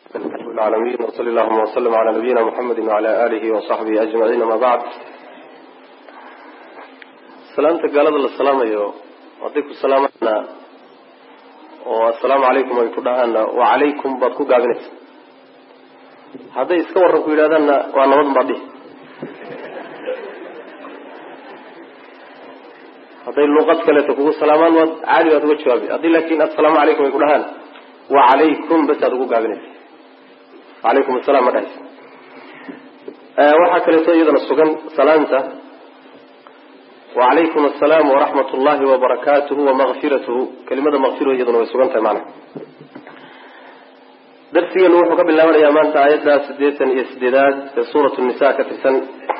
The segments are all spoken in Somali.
العالمين وصلى اللهم وسلم على نبينا محمد وعلى آله وصحبه أجمعين ما بعد salaamta gaalada la salaamayo hadday ku salaamaana oo assalaamu calaykum ay ku dhahaana wa calaykum baad ku gaabinaysa hadday iska warran ku yidhahdaanna waa nabad baad dhihi hadday luuqad kaleeto kugu salaamaan waad caadi baad uga jawaabi haddii laakin assalaamu calaykum ay ku dhahaan wa calaykum basaad ugu gaabinaysa alaykum assalam ma dhahaysa waxaa kaleeto iyadana sugan salaamta wacalaykum asalaam waraxmat ullahi wabarakaatuhu wamaqfiratuhu kelimada maqfiro iyaduna way sugan tahay macnaha darsigeenu wuxuu ka bilaabanayaa maanta aayadda siddeetan iyo sideedaad ee suuratu nisa ka tirsan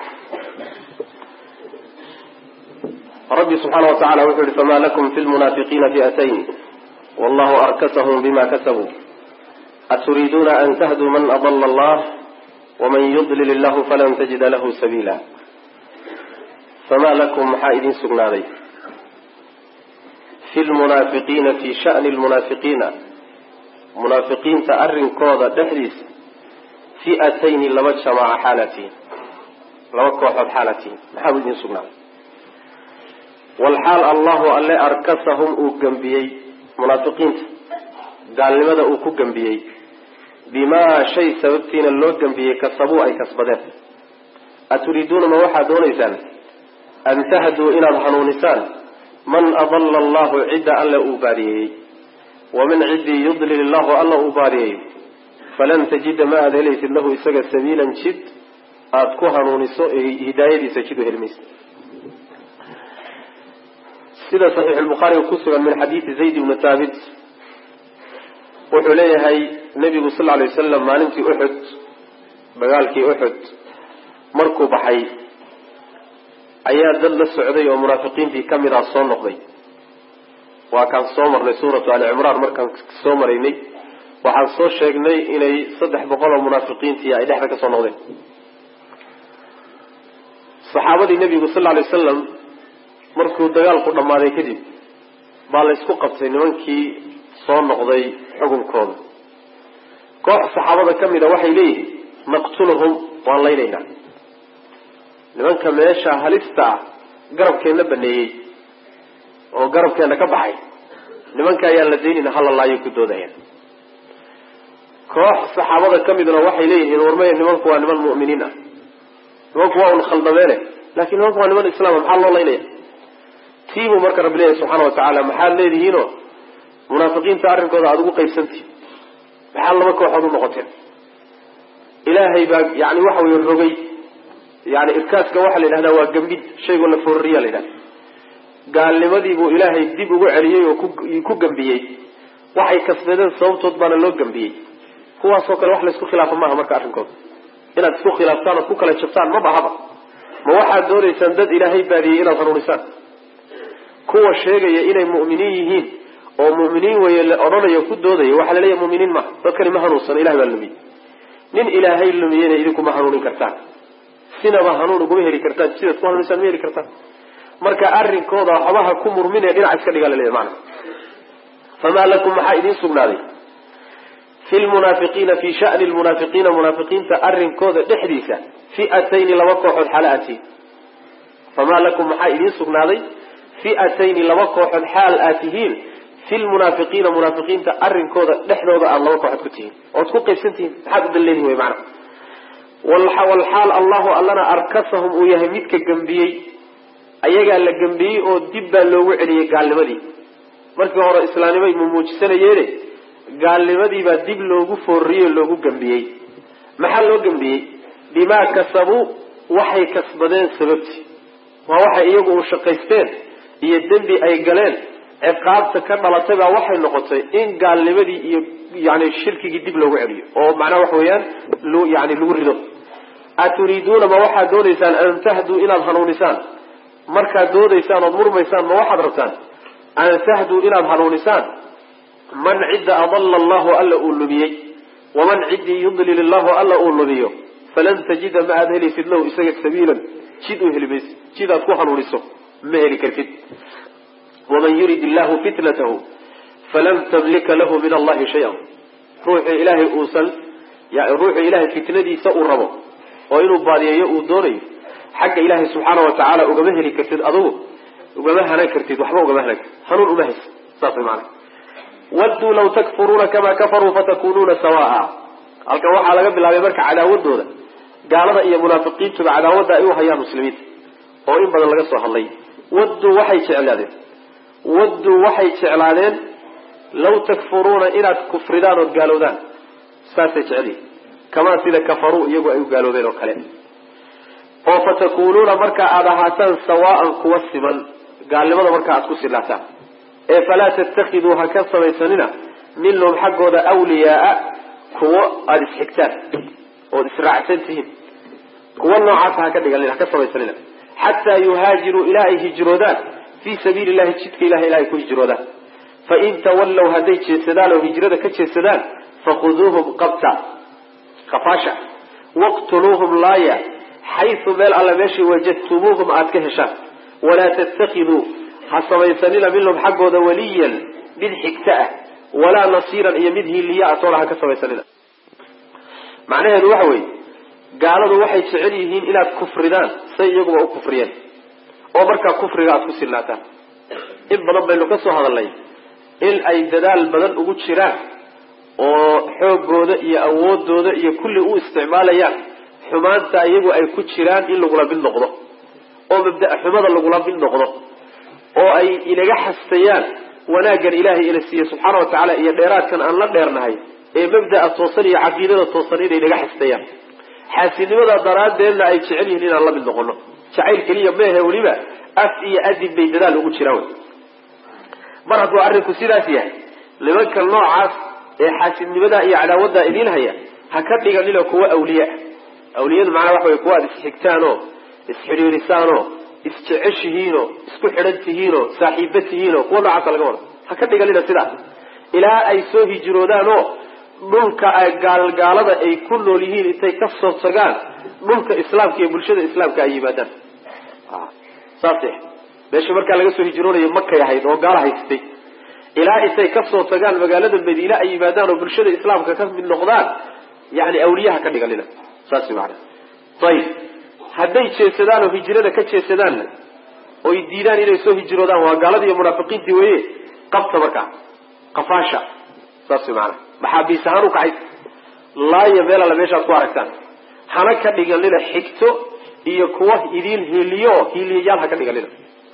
rabbi subxaana wa tacala wuxuu yihi fama lakum fi lmunaafiqiina fi'atayn wallahu arkasahum bima kasabuu aturiiduuna an tahduu man adala allah waman yudlil illahu falan tajida lahu sabiila famaa lakum maxaa idin sugnaaday fi lmunaafiqiina fii shani lmunaafiqiina munaafiqiinta arrinkooda dhexdiisa fi'atayni laba jamaaca xaalatiin laba kooxood xaalatiin maxaa buu idin sugnaaday walxaal allahu alle arkasahum uu gembiyey munaafiqiinta gaalnimada uu ku gembiyey bimaa shay sababtiina loo gembiyey kasabuu ay kasbadeen aturiiduuna ma waxaad doonaysaan an tahduu inaad hanuunisaan man adala allahu cidda alla uu baadiyeeyey waman ciddii yudlil illahu alla uu baadiyeeyo falan tajida ma aada helaysid lahu isaga sabiilan jid aada ku hanuuniso hidaayadiisa jid u helmaysa sida saxiix lbukhaariga ku sugan min xadiidi zayd ibni thaabit wuxuu leeyahay nabigu sal ly wasalam maalintii uxud dagaalkii uxud markuu baxay ayaa dad la socday oo munaafiqiintii ka mid ah soo noqday waa kaan soo marnay suuratu ali cimraan markaan soo maraynay waxaan soo sheegnay inay saddex boqol oo munaafiqiintii ay dhexda ka soo noqdeen saxaabadii nebigu sal lay wasalam markuu dagaalku dhammaaday kadib baa la ysku qabtay nimankii soo noqday xukunkooda koox saxaabada ka mid a waxay leeyihiin naqtuluhum waan laynaynaa nimanka meesha halista ah garabkeenna baneeyey oo garabkeenna ka baxay nimanka ayaan la daynayna hala laayo ku doodayaan koox saxaabada ka midna waxay leeyihiin warmaya nimanku waa niman mu'miniin ah nimanku waa un khaldameene laakiin nimanku waa niman islaama maxaa loo laynaya tiibuu marka rabbi leeyahy subxaana wa tacaala maxaad leedihiinoo munaafiqiinta arrinkooda aada ugu qaybsantihin maxaad laba kooxood u noqoteen ilaahay baa yani waxa weye rogay yani irkaaska waxaa la yidhahdaa waa gambid shaygoo la foorariya la yidhahda gaalnimadii buu ilaahay dib ugu celiyey oo ku gambiyey waxay kasbadeen sababtood baana loo gambiyey kuwaasoo kale wax laysku khilaafa maaha marka arrinkooda inaad isku khilaaftaan ood ku kala jabtaan ma bahaba ma waxaad doonaysaan dad ilaahay baadiyey inaad hanuunisaan kuwa sheegaya inay mu'miniin yihiin oo mu'miniin weye la odhanayo ku doodaya waxaa la leeyahy mu'miniin maha dadkani ma hanuunsana ilahay baa lumiyey nin ilaahay lumiyeyna idinkuma hanuunin kartaan sinaba hanuun uguma heli kartaan sidaad ku hanuunisaan ma heli kartaan marka arrinkooda waxbaha ku murmine dhinac iska dhigaa laleeyahy maana famaa lakum maxaa idiin sugnaaday fi lmunaafiqiina fi shani lmunaafiqiina munaafiqiinta arrinkooda dhexdiisa fi'atayni laba kooxood xaala atiin famaa lakum maxaa idiin sugnaaday fi'atayni laba kooxood xaal aad tihiin fi lmunaafiqiina munaafiqiinta arrinkooda dhexdooda aada laba kooxood ku tihiin ood ku qaybsan tihiin maxaad u dalleedihin wey macana walxaal allahu allana arkasahum uu yahay midka gembiyey ayagaa la gembiyey oo dib baa loogu celiyey gaalnimadii markii hore islaamnimay mumuujisanayeene gaalnimadiibaa dib loogu foorriyey oo loogu gembiyey maxaa loo gembiyey bimaa kasabuu waxay kasbadeen sababtii waa waxay iyagu u shaqaysteen iyo dembi ay galeen ciqaabta ka dhalatay baa waxay noqotay in gaalnimadii iyo yani shirkigii dib loogu celiyo oo macnaha waxa weeyaan yani lagu rido aturiiduuna ma waxaad doonaysaan an tahduu inaad hanuunisaan markaad doodaysaan ood murmaysaan ma waxaad rabtaan an tahduu inaad hanuunisaan man cidda adalla allahu alla uu lumiyey waman ciddii yudlil illahu alla uu lumiyo falan tajida ma aad helaysid lahu isaga sabiilan jid u heli maysid jidaad ku hanuuniso ma heli kartid waman yurid illahu fitnatahu falan tamlika lahu min allahi shay-an ruuxii ilaahay uusan ya ruuxu ilahay fitnadiisa uu rabo oo inuu baadiyeeyo uu doonayo xagga ilaahay subxaana wa tacaala ugama heli kartid adugu ugama hanan kartid waxba ugama hanan kartid hanuun uma haysa saas maana wadduu law takfuruuna kamaa kafaruu fatakunuuna sawaa halkan waxaa laga bilaabay marka cadaawadooda gaalada iyo munaafiqiintuba cadaawadda ay u hayaan muslimiinta oo in badan laga soo hadlay wadduu waxay jeclaadeen wadduu waxay jeclaadeen law takfuruuna inaad kufridaan ood gaalowdaan saasay jecelihin kamaa sida kafaruu iyagu ay u gaaloobeen oo kale oo fatakunuuna marka aada ahaataan sawaan kuwa siman gaalnimada marka aad ku silaataan ee falaa tattakiduu ha ka samaysanina minhum xaggooda wliyaaa kuwo aada isxigtaan ood israacsan tihiin kuwa noocaasa ha ka dhiganin ha ka samaysanina xataa yuhaajiruu ilaa ay hijroodaan fii sabiili llahi jidka ilaha ilaa ay ku hijroodaan fain tawallow hadday jeedsadaan oo hijrada ka jeedsadaan fakhuduuhum qabta kafaasha waqtuluuhum laaya xaysu meel alla meeshii wajadtumuuhum aada ka heshaan walaa tattakiduu ha samaysanina minhum xaggooda waliyan mid xigta ah walaa nasiiran iyo mid hiiliya a toona ha ka samaysanina macnaheedu waxa weeye gaaladu waxay jecel yihiin inaad kufridaan say iyaguba u kufriyeen oo markaa kufriga aada ku silnaataan in badan baynu ka soo hadalnay in ay dadaal badan ugu jiraan oo xoogooda iyo awoodooda iyo kulli u isticmaalayaan xumaanta iyagu ay ku jiraan in lagula mid noqdo oo mabda xumada lagula mid noqdo oo ay inaga xastayaan wanaaggan ilaahay ina siiye subxaana wa tacaala iyo dheeraadkan aan la dheernahay ee mabda'a toosan iyo caqiidada toosan inay naga xastayaan xaasidnimada daraaddeedna ay jecel yihiin inaan la mid noqono jacayl keliya meehe weliba af iyo adib bay dadaal ugu jiraan wy mar hadduu arrinku sidaas yahay nimanka noocaas ee xaasidnimada iyo cadaawadda idiin haya ha ka dhiganina kuwa awliyaa awliyadu macnaa waxa wey kuwa aad isxigtaanoo isxidhiirisaanoo isjeceshihiinoo isku xidhan tihiinoo saaxiiba tihiinoo kuwa noocaasa laga wada ha ka dhiganina sidaas ilaa ay soo hijroodaanoo dhulka gaalgaalada ay ku nool yihiin intay ka soo tagaan dhulka islaamka iyo bulshada islaamka ay yimaadaan saas meesha markaa laga soo hijroonayo makay ahayd oo gaala haystay ilaa intay kasoo tagaan magaalada madiine ay yimaadaan oo bulshada islaamka ka mid noqdaan yani awliyaha ka dhiganina saas maana ayib hadday jeedsadaan oo hijrada ka jeedsadaanna oy diidaan inay soo hijroodaan waa gaaladii iyo munaafiqiintii weye qabta markaa qafaasha saas maana maxaabiis ahaan u kacay laaya meel alla meeshaad ku aragtaan hana ka dhiganina xigto iyo kuwa idiin hiiliyo hiiliyayaal ha ka dhiganina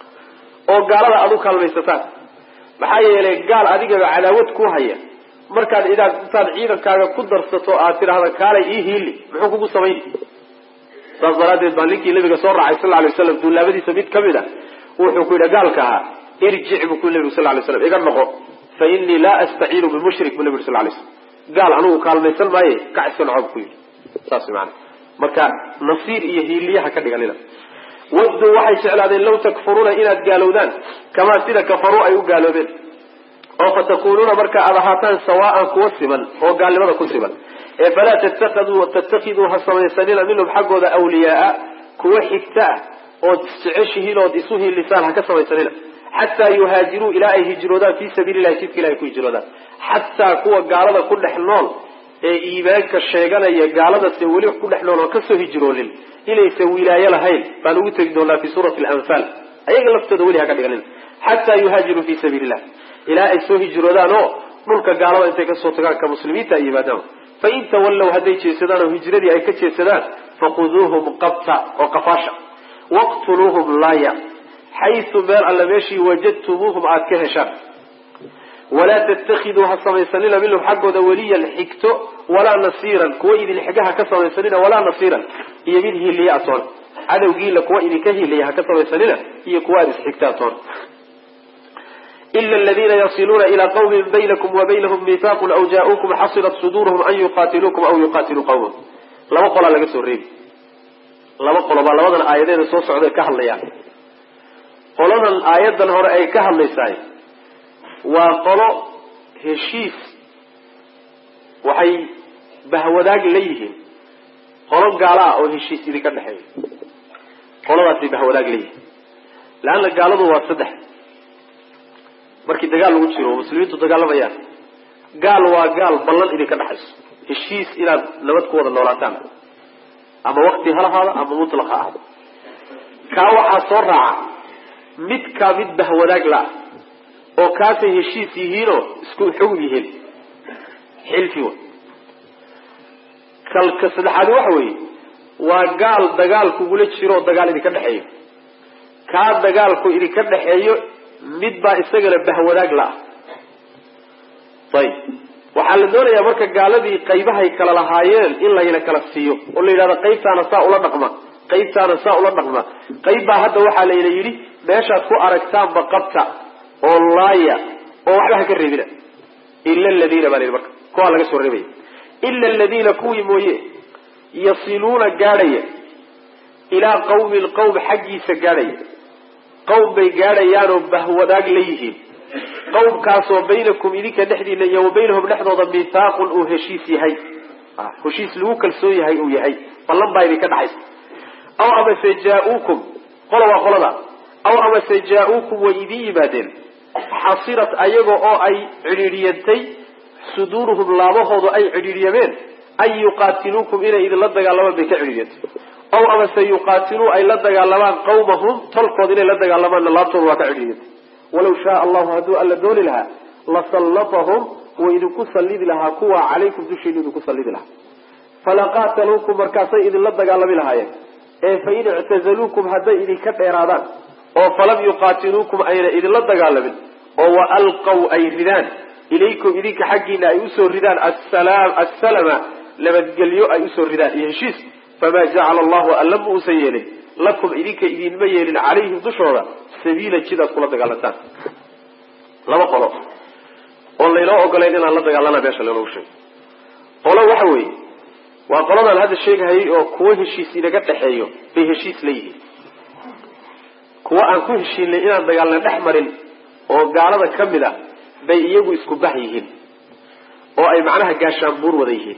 oo gaalada aada u kaalmaysataan maxaa yeelay gaal adigaba cadaawad ku haya markaad idaad intaad ciidankaaga ku darsato aad tidhaahda kaalay ii hiili muxuu kugu samayni saas daraaddeed baa ninkii nabiga soo raacay sal alay waslam duulaabadiisa mid kamid a wuxuu ku yidhi gaalka ahaa irjic buu ku nabigu sal lay slam iga noqo fa inii laa astaciinu bimushrik bu nabi sal lay slam gaal anigu kaalmaysan maaye kac iska noco bu ku yidhi saas maana marka nasiir iyo hiiliyaha ka dhiganina wadduu waxay jeclaadeen law takfuruuna inaad gaalowdaan kamaa sida kafaruu ay u gaaloobeen oo fatakunuuna marka aada ahaataan sawaaan kuwa siman oo gaalnimada ku siman ee falaa tattakiduu tattakiduu ha samaysanina minhum xaggooda awliyaaa kuwa xigta ah ood isjeceshihiin ood isu hiilisaan ha ka samaysanina xataa yuhaajiruu ilaa ay hijroodaan fii sabiili lahi jidka ilahay ku hijroodaan xataa kuwa gaalada ku dhex nool ee iimaanka sheeganaya gaaladase weli ku dhex nool oo kasoo hijroonin inaysan wilaayo lahayn baan ugu tegi doonaa fi suurati alanfaal ayaga laftooda weli ha ka dhiganin xataa yuhaajiruu fii sabiili illah ilaa ay soo hijroodaan oo dhulka gaalada intay kasoo tagaan ka muslimiinta ay yimaadaan fain tawallow hadday jeedsadaan oo hijradii ay ka jeedsadaan fakhuduuhum qabta oo qafaasha waqtuluuhum laaya xaysu meel alla meeshii wajadtumuuhum aada ka heshaan walaa tattakiduu ha samaysanina minhum xaggooda weliyan xigto walaa nasiiran kuwa idin xigaha ka samaysanina walaa nasiiran iyo mid hiiliya atoon cadowgiila kuwa idinka hiiliya ha ka samaysanina iyo kuwa aada isxigta atoon ila aladiina yasiluuna ilaa qawmin baynakum wa baynahum miihaaqun aw jaa-uukum xasilat suduuruhum an yuqaatiluukum aw yuqaatiluu qawmahum laba qolaa laga soo reebi laba qolo baa labadan aayadeeda soo socday ka hadlayaan qoladan aayadan hore ay ka hadlaysaay waa qolo heshiis waxay bahwadaag la yihiin qolo gaala ah oo heshiis idinka dhexeeya qoladaasay bahwadaag la yihiin leanna gaaladu waa saddex markii dagaal lagu jiro oo muslimiintu dagaalamayaan gaal waa gaal ballan idinka dhexayso heshiis inaad nabad ku wada noolaataan ama wakti ha lahaado ama mutlaq ha ahdo kaa waxaa soo raaca midkaa mid bahwadaag la-ah oo kaasay heshiis yihiinoo isku xog yihiin xilfi wa kalka saddexaadi waxa weeye waa gaal dagaal kugula jiro oo dagaal idinka dhexeeyo kaa dagaalku idinka dhexeeyo mid baa isagana bahwadaag la-ah ayib waxaa la doonayaa marka gaaladii qaybahay kala lahaayeen in layna kala siiyo oo la yidhahdo qaybtaana saa ula dhaqma qaybtaana saa ula dhaqma qayb baa hadda waxaa layna yidhi meeshaad ku aragtaanba qabta oo laaya oo waxba ha ka reebina ila aladiina baa la yidhi marka kuwaa laga soo reebaya ila aladiina kuwii mooye yasiluuna gaadhaya ilaa qawmin qawm xaggiisa gaadhaya qawm bay gaadhayaanoo bahwadaag la yihiin qawmkaasoo baynakum idinka dhexdiina iyo wa baynahum dhexdooda mithaaqun uu heshiis yahay heshiis lagu kalsoon yahay uu yahay ballan baa idinka dhaxaysa aw amase jaa-uukum qola waa qolada aw amase jaa-uukum way idin yimaadeen xasirat ayaga oo ay cidhiidhiyantay suduuruhum laabahoodu ay cidhiidhyameen an yuqaatiluukum inay idinla dagaalamaan bay ka cidhiidyantay aw amase yuqaatiluu ay la dagaalamaan qawmahum tolkood inay la dagaalamaanna laabtooda waa ka cidhiidyantay walaw shaa allahu hadduu alla dooni lahaa lasallatahum wa idinku sallidi lahaa kuwa calaykum dushiina idinku sallidi lahaa falaqaataluukum markaasay idinla dagaalami lahaayeen ee fain ictazaluukum hadday idinka dheeraadaan oo falam yuqaatiluukum ayna idinla dagaalamin oo wa alqaw ay ridaan ilaykum idinka xaggiina ay usoo ridaan assalama nabadgelyo ay usoo ridaan iyo heshiis famaa jacala allahu alla ma uusan yeelin lakum idinka idinma yeelin calayhim dushooda sabiila jidaad kula dagaalantaan laba qolo oo laynoo ogolayn inaan la dagaalana meesha lanoogu sheego qolo waxa weeye waa qoladaan hadda sheegahayay oo kuwo heshiis inaga dhexeeyo bay heshiis la yihiin kuwo aan ku heshiinay inaan dagaalna dhex marin oo gaalada ka mid ah bay iyagu isku bax yihiin oo ay macnaha gaashaanbuur wada yihiin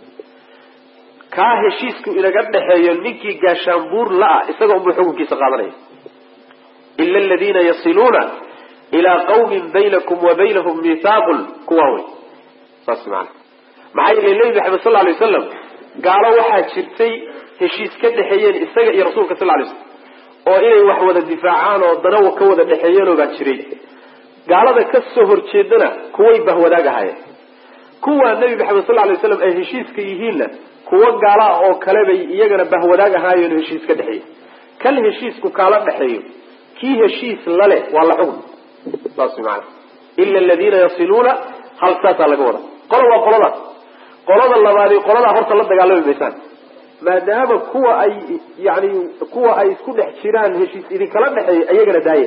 kaa heshiisku inaga dhexeeyo ninkii gaashaanbuur la-ah isaga unbuu xukunkiisa qaadanaya ila aladiina yasiluuna ilaa qawmin baynakum wa baynahum mithaaqun kuwaa wey saas maana maxaa yeele nebi maxamed sal lay wasalam gaalo waxaa jirtay heshiis ka dhexeeyeen isaga iyo rasuulka sal lay slam oo inay wax wada difaacaan oo danawa ka wada dhexeeyeenoo baa jiray gaalada ka soo horjeedana kuway bahwadaag ahaayeen kuwaa nebi maxamed sal lay waslam ay heshiiska yihiinna kuwo gaala oo kale bay iyagana bahwadaag ahaayeen heshiis ka dhexeeyey kan heshiisku kaala dhexeeyo kii heshiis lale waa la xugm saas maana ila aladiina yasiluuna hal saasaa laga wada qola waa qoladaas qolada labaadi qoladaa horta la dagaalami maysaan maadaama kuwa ay yani kuwa ay isku dhex jiraan heshiis idinkala dhexeeya iyagana daaya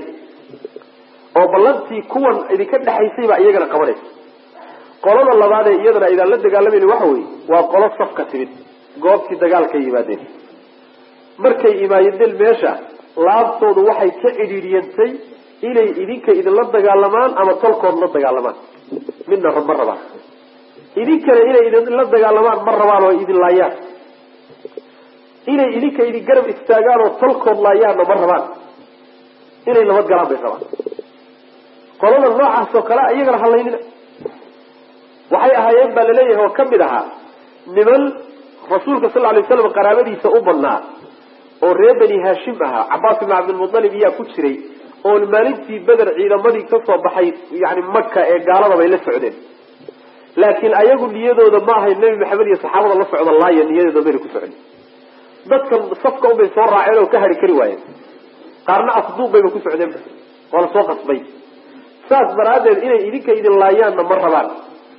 oo ballantii kuwan idinka dhexaysay baa iyagana qabanaysa qolada labaadee iyadana aydaan la dagaalamayni waxa weeye waa qolo safka timid goobtii dagaalka yimaadeen markay imaayadeen meesha laabtoodu waxay ka cidhiidhiyantay inay idinka idinla dagaalamaan ama tolkood la dagaalamaan midna ma rabaan idinkana inay idinla dagaalamaan ma rabaan oo idin laayaan inay idinka idin garab istaagaan oo tolkood laayaanna ma rabaan inay nabad galaan bay rabaan qolada noocaas oo kale iyagana halaynina waxay ahaayeen baa laleeyahay oo kamid ahaa niman rasuulka sal lay slam qaraabadiisa u badnaa oo reer bani haashim ahaa cabaas ibn cabdilmualib iyaa ku jiray oo maalintii beder ciidamadii kasoo baxay yani maka ee gaalada bay la socdeen laakiin ayagu niyadooda ma ahayn nebi maxamed iyo saxaabada la socda laaya niyadooda mayna ku socon dadkan safka unbay soo raaceen oo ka hari kari waayeen qaarna afduub bayba ku socdeenba waa la soo qasbay saas daraaddeed inay idinka idin laayaanna ma rabaan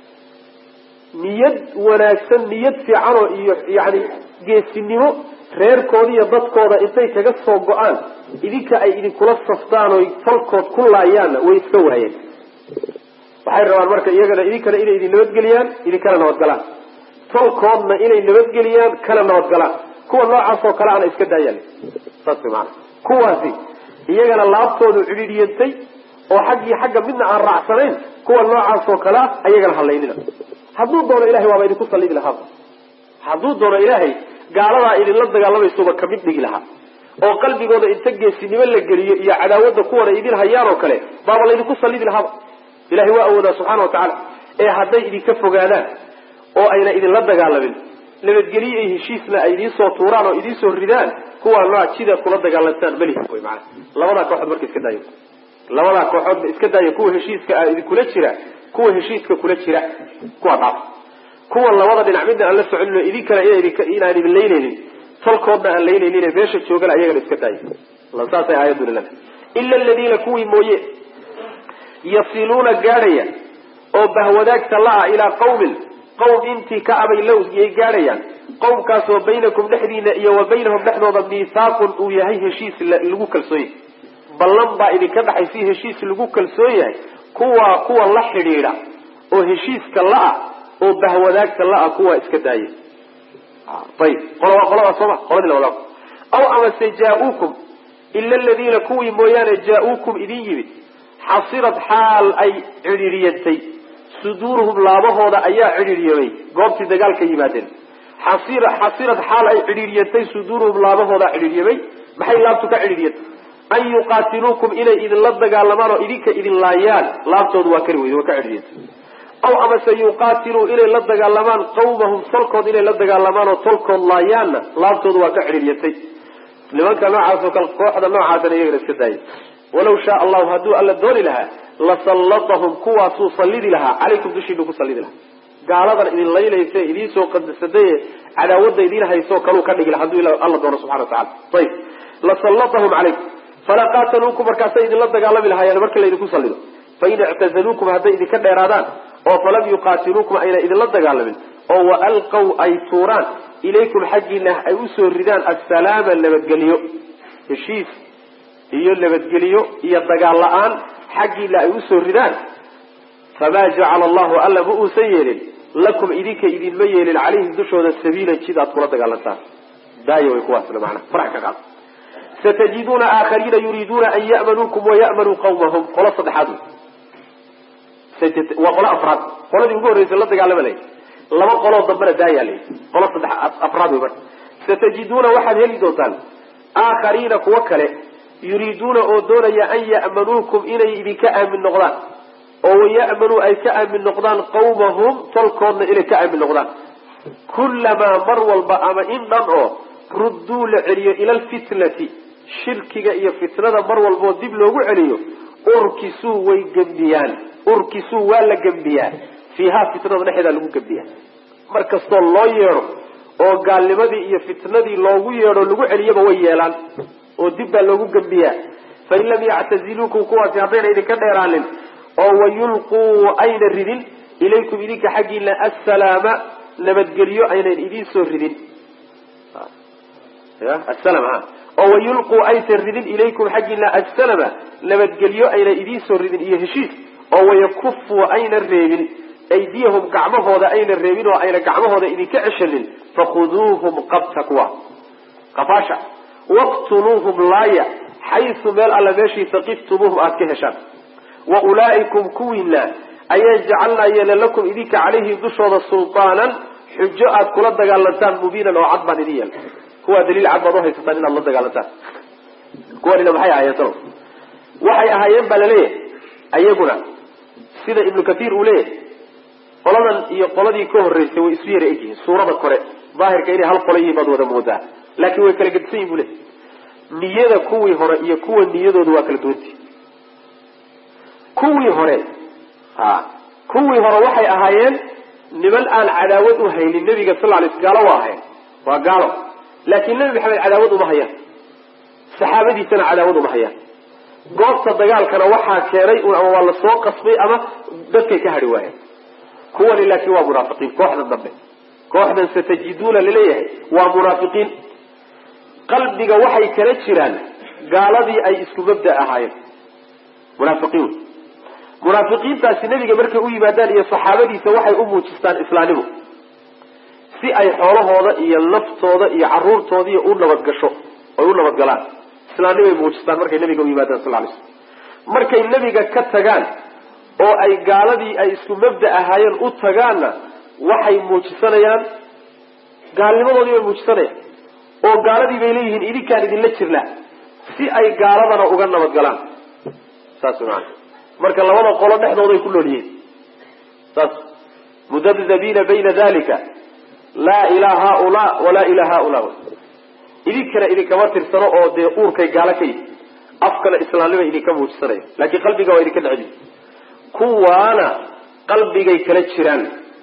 niyad wanaagsan niyad fiicanoo iyo yani geesinimo reerkooda iyo dadkooda intay kaga soo go-aan idinka ay idinkula saftaan oy falkood ku laayaanna way iska waayeen waxay rabaan marka iyagana idinkana inay idin nabadgeliyaan idinkana nabadgalaan tolkoodna inay nabadgeliyaan kana nabadgalaan kuwa noocaas oo kale ana iska daayaan saas maana kuwaasi iyagana laabtoodu cidhiidhiyantay oo xaggii xagga midna aan raacsanayn kuwa noocaas oo kale ah ayagana halaynina hadduu doono ilahay waaba idinku sallidi lahaaba hadduu doono ilaahay gaaladaa idinla dagaalamaysuba kamid dhigi lahaa oo qalbigooda inta geesinimo la geliyo iyo cadaawadda kuwan ay idin hayaan oo kale baaba laydinku sallidi lahaaba ilahay waa awoodaa subxaana wa tacaala ee hadday idinka fogaadaan oo ayna idinla dagaalamin nabadgelyo iyo heshiisna ay idiin soo tuuraan oo idiin soo ridaan kuwaa nooc jida kula dagaalantaan malihi wy maana labadaa kooxood marka iska daaya labadaa kooxoodba iska daaya kuwa heshiiska a idinkula jira kuwa heshiiska kula jira kuwa dhaaf kuwa labada dhinac midna aan la soconin oo idinkana inaan idin laynaynin tolkoodna aan laynaynin meesha joogana ayagana iska daaya saasay aayaduna leedahay ila aladiina kuwii mooye yasiluuna gaadhaya oo bahwadaagta la-a ilaa qawmin qawm intii ka abay low yay gaadhayaan qowmkaasoo baynakum dhexdiina iyo wa baynahum dhexdooda miithaaqun uu yahay heshiis lagu kalsoon yahay ballan baa idinka dhaxaysi heshiis lagu kalsoon yahay kuwaa kuwa la xidhiidha oo heshiiska la-a oo bahwadaagta la-a kuwaa iska daaya ayib qola waa qolada sooma qoladii lawada aw amase jaa-uukum ila aladiina kuwii mooyaane jaa-uukum idin yimid xasirad xaal ay cidhiidhiyatay suduuruhum laabahooda ayaa cidhiidhyamay goobtii dagaalka yimaadeen xasirad xaal ay cidhiidhyatay suduuruhum laabahooda cidhiidhyamay maxay laabtu ka cidhiidhyatay an yuqaatiluukum inay idinla dagaalamaan oo idinka idin laayaan laabtoodu waa kari weyde waa ka cidhiidyatay aw amase yuqaatiluu inay la dagaalamaan qawmahum tolkood inay la dagaalamaan oo tolkood laayaanna laabtoodu waa ka cidhiidyatay nimanka noocaasoo kale kooxda noocaasana iyagana iska daaya walaw shaa allahu hadduu alla dooni lahaa lasallatahum kuwaasuu sallidi lahaa calaykum dushiinu ku sallidi lahaa gaaladan idin laynaysa idiin soo qadasadaye cadaawadda idiin haysoo kaluu ka dhigi laha hadduu alla doono subxana wa tacala ayib lasallatahum calaykum falaa qaataluukum markaasay idinla dagaalami lahaayeen marka laydinku sallido fain ictazaluukum hadday idinka dheeraadaan oo falam yuqaatiluukum ayna idinla dagaalamin oo wa alqaw ay tuuraan ilaykum xaggiina ay usoo ridaan assalaama nabadgelyo heshiis iyo nabadgelyo iyo dagaal la-aan xaggiina ay usoo ridaan famaa jacala allahu alla ma uusan yeelin lakum idinka idinma yeelin calayhim dushooda sabiilan jid aad kula dagaalantaan daaya way kuwaasna manaa farax ka qaad satajiduuna aakhariina yuriiduuna an ya'manuukum waya'manuu qawmahum qolo saddexaad waa qolo afraad qoladii ugu horreysa la dagaalama lay laba qoloo dambana daayaa lay qolo saddex afraad wey marka satajiduuna waxaad heli doontaan aakhariina kuwo kale yuriiduuna oo doonaya an ya'manuukum inay idinka aamin noqdaan oo waya'manuu ay ka aamin noqdaan qawmahum tolkoodna inay ka aamin noqdaan kullamaa mar walba ama in dhan oo rudduu la celiyo ila alfitnati shirkiga iyo fitnada mar walbaoo dib loogu celiyo urkisuu way gembiyaan urkisuu waa la gembiyaa fiihaa fitnada dhexeedaa lagu gembiyaa mar kastoo loo yeedho oo gaalnimadii iyo fitnadii loogu yeedho lagu celiyaba way yeelaan oo dib baa loogu gembiyaa fain lam yactaziluukum kuwaasi haddayna idinka dheeraanin oo wayulquu ayna ridin ilaykum idinka xaggiina assalaama nabadgelyo aynan idiin soo ridin asalama oo wayulquu aysan ridin ilaykum xaggiina assalama nabadgelyo ayna idiin soo ridin iyo heshiis oo wayakufuu ayna reebin aydiyahum gacmahooda ayna reebin oo ayna gacmahooda idinka ceshanin fakhuduuhum qabta kuwa qafaasha waqtuluuhum laaya xaysu meel alla meeshii saqiftumuuhum aada ka heshaan wa ulaa'ikum kuwiina ayaan jacalnaa yeela lakum idinka calayhim dushooda sultaanan xujo aad kula dagaalantaan mubiinan oo cad baan idin yeela kuwaa daliil cad baad uhaysataan inaad la dagaalantaan kuwanina maxay ahaayeen salo waxay ahaayeen baa laleeyahay ayaguna sida ibnu kathiir uu leeyahay qoladan iyo qoladii ka horreysay way isu yara egyihiin suurada kore daahirka inay hal qola yihiin baad wada moodaa laakiin way kala gedisan yihin bu leey niyada kuwii hore iyo kuwa niyadooda waa kala duwanti kuwii hore ha kuwii hore waxay ahaayeen niman aan cadaawad u haynin nebiga sal ly sl gaalo waa ahayn waa gaalo laakiin nebi maxamed cadaawad uma hayaan saxaabadiisana cadaawad uma hayaan goobta dagaalkana waxaa keenay ama waa la soo qasbay ama dadkay ka hadhi waayeen kuwani laakiin waa munaafiqiin kooxdan dambe kooxdan satajiduuna laleeyahay waa munaafiqiin qalbiga waxay kala jiraan gaaladii ay isku mabda ahaayeen munaafiqiin munaafiqiintaasi nebiga markay u yimaadaan iyo saxaabadiisa waxay u muujistaan islaamnimo si ay xoolahooda iyo naftooda iyo caruurtoodii u nabadgasho ay u nabadgalaan islaamnimay muujistaan markay nebiga u yimaadaan sal lay slm markay nebiga ka tagaan oo ay gaaladii ay isku mabda ahaayeen u tagaanna waxay muujisanayaan gaalnimadoodii bay muujisanayaan oo gaaladii bay leeyihiin idinkaan idinla jirnaa si ay gaaladana uga nabadgalaan saas maana marka labada qolo dhexdooday ku nool yihiin saas mudabdabiina bayna dalika laa ilaa haulaa walaa ilaa haulaa idinkana idinkama tirsano oo dee uurkay gaalo ka yihi afkana islaamnima idinka muujisanaya laakiin qalbiga waa idinka necbi kuwaana qalbigay kala jiraan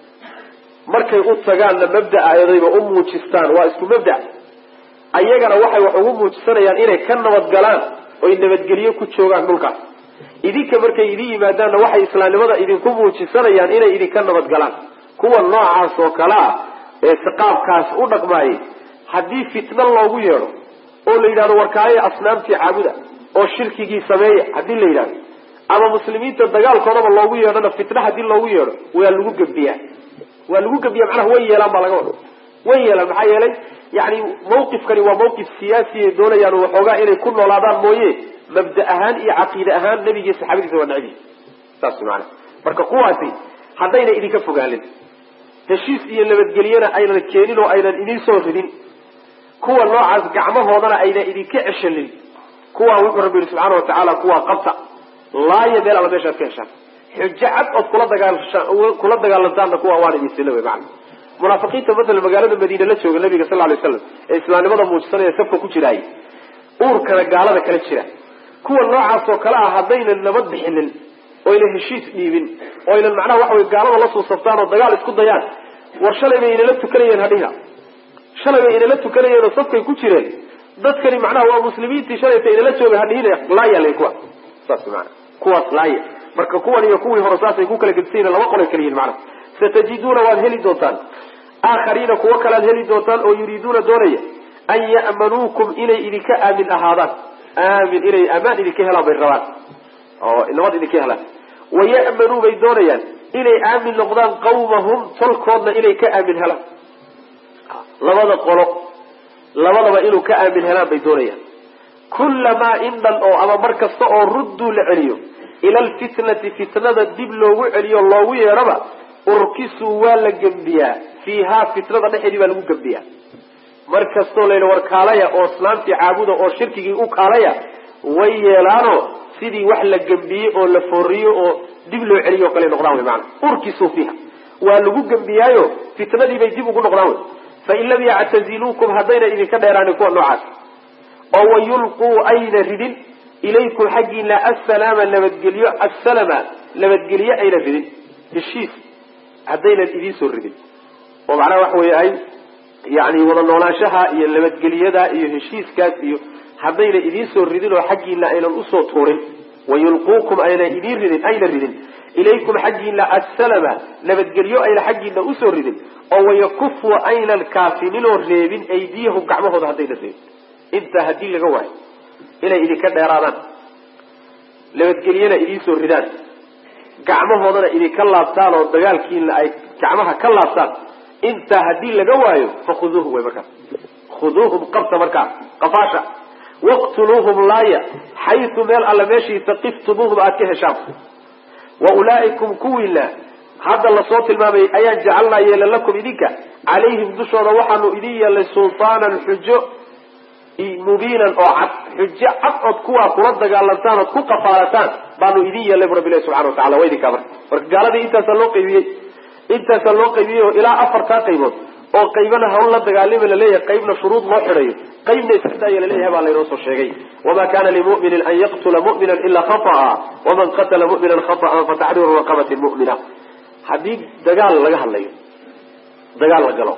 markay u tagaanna mabda ayadayba u muujistaan waa isku mabda ayagana waxay wax ugu muujisanayaan inay ka nabadgalaan oy nabadgelyo ku joogaan dhulkaas idinka markay idin yimaadaanna waxay islaamnimada idinku muujisanayaan inay idinka nabadgalaan kuwa noocaas oo kale ah ee qaabkaas u dhaqmaayay haddii fitna loogu yeedho oo la yidhahdo warkaayo asnaamtii caabuda oo shirkigii sameeya haddii la yidhahdo ama muslimiinta dagaalkoodaba loogu yeedhona fitna haddii loogu yeedho waa lagu gebiyaa waa lagu gebiya macnaha way yeelaan baa laga wada way yeelaan maxaa yeelay yani mawqifkani waa mawqif siyaasi ay doonayaan waxoogaa inay ku noolaadaan mooye mabda ahaan iyo caqiide ahaan nebigiiyo saxaabadiisa waa necbi saas maana marka kuwaasi haddayna idinka fogaalin heshiis iyo nabadgelyana aynan keenin oo aynan idin soo ridin kuwa noocaas gacmahoodana aynan idinka ceshanin kuwaa wuxuu rabbi yihi subxaana watacaala kuwaa qabta laaya meel alla meeshaad ka heshaan xujo cad ood kula dagaal kula dagaalantaanna kuwa waan idin sila wey macana munaafiqiinta matala magaalada madiine la jooga nabiga sal lay slam ee islaamnimada muujisanaya safka ku jiraay uurkana gaalada kala jira kuwa noocaas oo kale ah haddaynan nabad bixinin oynan heshiis dhiibin oynan macnaha waxa wey gaalada la suusaftaan oo dagaal isku dayaan war shalay bay inala tukanayeen hadhiha shalay bay inala tukanayeen oo safkay ku jireen dadkani macnaha waa muslimiintii shalayta inala jooga hadhihina laayal kuwa saas maana kuwaas laaya marka kuwan iyo kuwii hore saasay ku kala gedisayin laba qolay kala yihin macnaha satajiduuna waad heli doontaan aakhariina kuwo kalead heli doontaan oo yuriiduuna doonaya an ya'manuukum inay idinka aamin ahaadaan aamin inay amaan idinka helaan bay rabaan oo nabad idinka helaan waya'manuu bay doonayaan inay aamin noqdaan qawmahum tolkoodna inay ka aamin helaan labada qolo labadaba inuu ka aamin helaan bay doonayaan kullamaa indhan oo ama mar kasta oo rudduu la celiyo ila alfitnati fitnada dib loogu celiyo loogu yeedhaba urkisuu waa la gembiyaa fiihaa fitnada dhexeedii baa lagu gembiyaa mar kastoo layidhi war kaalaya oo islaamtii caabuda oo shirkigii u kaalaya way yeelaano sidii wax la gembiyey oo la fooriyo oo dib loo celiyo o kale noqdaan wey maana urkisuu fiiha waa lagu gembiyaayo fitnadii bay dib ugu noqdaan wey fain lam yactaziluukum haddayna idinka dheeraanin kuwa noocaas oo wayulquu ayna ridin ilaykum xaggiina assalaama nabadgelyo assalama nabadgelyo ayna ridin heshiis haddaynan idiin soo ridin oo macnaha waxa weeye ay yani wada noolaanshaha iyo nabadgelyada iyo heshiiskaas iyo haddayna idiin soo ridin oo xaggiina aynan usoo tuurin wayulquukum ayna idiin ridin ayna ridin ilaykum xaggiina assalama nabadgelyo ayna xaggiina usoo ridin oo wayakufu aynan kaafininoo reebin aydiyahum gacmahooda haddayna reebin intaa haddii laga waayo inay idinka dheeraadaan nabadgelyana idiin soo ridaan gacmahoodana idinka laabtaan oo dagaalkiina ay gacmaha ka laabtaan intaa haddii laga waayo fakhuduuhum way markaas khuduuhum qabta markaas qafaasha waqtuluuhum laaya xaytu meel alla meeshii taqiftumuuhum aad ka heshaan wa ulaa'ikum kuwiina hadda lasoo tilmaamay ayaan jacalnaa yeela lakum idinka calayhim dushooda waxaanu idin yeelnay sultaanan xujo mubiinan oo cad xujo cad ood kuwaa kula dagaalantaan ood ku qafaalataan baanu idin yeelnay bu rabbilahi subxana watacala waa idinkaa marka marka gaaladii intaasaa loo qaybiyey intaasaa loo qaybiyey oo ilaa afartaa qaybood oo qaybana hawl la dagaalima laleeyahay qaybna shuruud loo xidhayo qaybna iska daaya laleeyahay baa laynoo soo sheegay wama kana limuminin an yaqtula mu'mina ilaa khata'a waman qatala mu'minan khata'an fataxriiru raqabatin mu'mina haddii dagaal laga hadlayo dagaal la galo